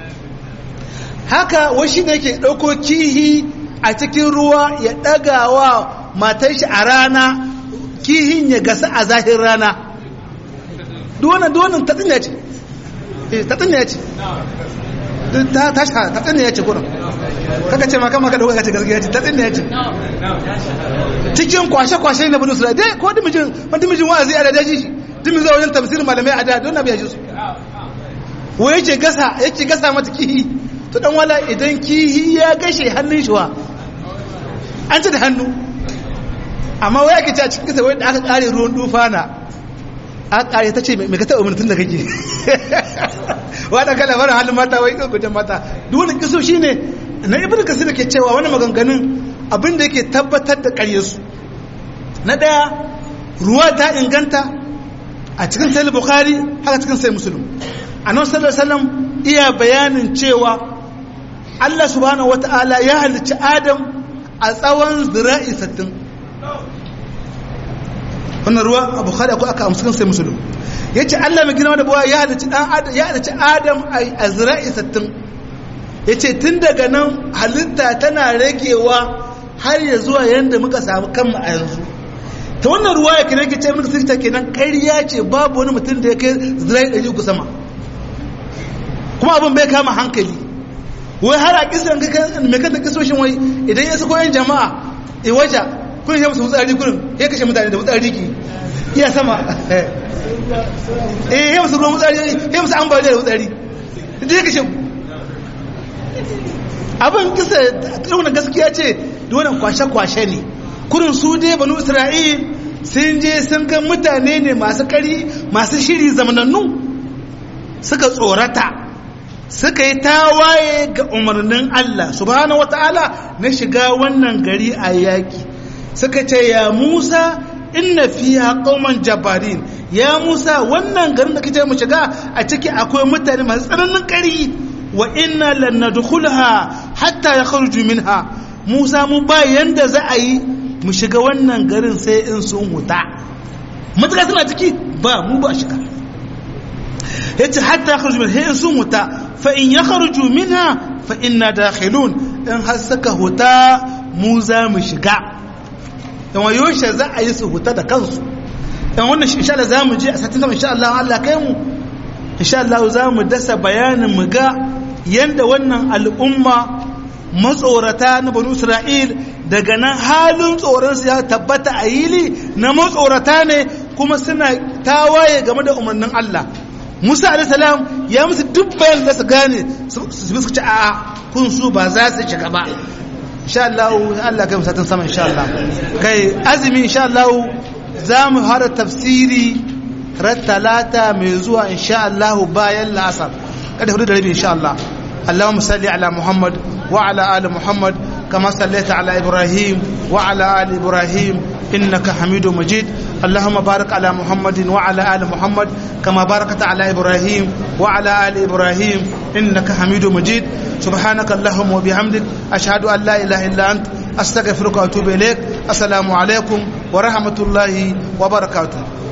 haka wai shi ne yake ɗauko kihi a cikin ruwa ya ɗaga wa matar shi a rana kihin ya gasa a zahir rana duwannan duwannan ta tsinya ce ta tsinya ce ta tasha ta tsinya ce kurin kaka ce maka maka dauka ce gaskiya ce ta tsinya ce cikin kwashe-kwashe na bunu sura dai ko dimijin wani dimijin wa'azi a da daji shi dimin zuwa wajen tafsirin malamai a da don na biya su wa yake gasa yake gasa mata kihi to dan wala idan kihi ya gashe hannun shi wa an ci da hannu amma wai ake ci a cikin kasa wai da aka kare ruwan dufana a kare ta ce mai ka taɓa mutum da kake wadda kala fara halin mata wai kan kujen mata duk wani kiso shi ne na ibn kasir ke cewa wani maganganun abin da yake tabbatar da ƙaryarsu na ɗaya ruwa ta inganta a cikin sai bukhari haka cikin sai musulun annabi sallallahu alaihi wasallam iya bayanin cewa Allah subhanahu wata'ala ya halicci Adam a tsawon zira'i 60 wannan ruwa a bukhari akwai aka amsa sai musulun ya ce allah mai girma da buwa ya halicci adam ya halicci adam a zira'i sattin ya ce tun daga nan halitta tana ragewa har ya zuwa yadda muka samu kanmu a yanzu ta wannan ruwa ya kira ke ce muka sirta kenan ƙarya ce babu wani mutum da ya kai zira'i ɗari uku sama kuma abin bai kama hankali wai har a kisan mai kanta kisoshin wai idan ya sako yan jama'a i waja kun yi musu wutsari kurin ya kashe mutane da wutsari ki iya sama eh ya musu ruwan wutsari ya musu ambaliya da wutsari da ya kashe abin kisa irin gaskiya ce da wannan kwashe-kwashe ne kurin su dai banu isra'il sun je sun ga mutane ne masu kari masu shiri zamanannu suka tsorata suka yi tawaye ga umarnin Allah subhanahu wata'ala na shiga wannan gari a yaki suka ce ya Musa inna fiha qauman jabarin ya Musa wannan garin da kace mu shiga a ciki akwai mutane masu tsananin kari wa inna lan nadkhulha hatta yakhruju minha Musa mu ba yanda za a yi mu shiga wannan garin sai in sun huta mutaka suna ciki ba mu ba shiga yace hatta yakhruju minha in sun huta fa in yakhruju minha fa inna dakhilun in har saka huta mu za mu shiga dan wayoshe za a yi su huta da kansu dan wannan insha Allah za mu je a satin insha Allah Allah kai mu insha Allah za mu dasa bayanin mu ga yanda wannan al'umma matsorata na banu Isra'il daga nan halin tsoron su ya tabbata a yili na matsorata ne kuma suna tawaye game da umarnin Allah Musa alayhi salam ya musu duk bayan da su gane su su ci a'a kun su ba za su shiga ba insha Allah Allah kai musatin sama insha Allah kai azumi insha Allah za mu hara tafsiri ran talata mai zuwa insha Allah bayan la'asar kada hudu da rabi insha Allah اللهم صل على محمد وعلى آل محمد كما صليت على إبراهيم وعلى آل إبراهيم إنك حميد مجيد اللهم بارك على محمد وعلى آل محمد كما باركت على إبراهيم وعلى آل إبراهيم إنك حميد مجيد سبحانك اللهم وبحمدك أشهد أن لا إله إلا أنت أستغفرك وأتوب إليك السلام عليكم ورحمة الله وبركاته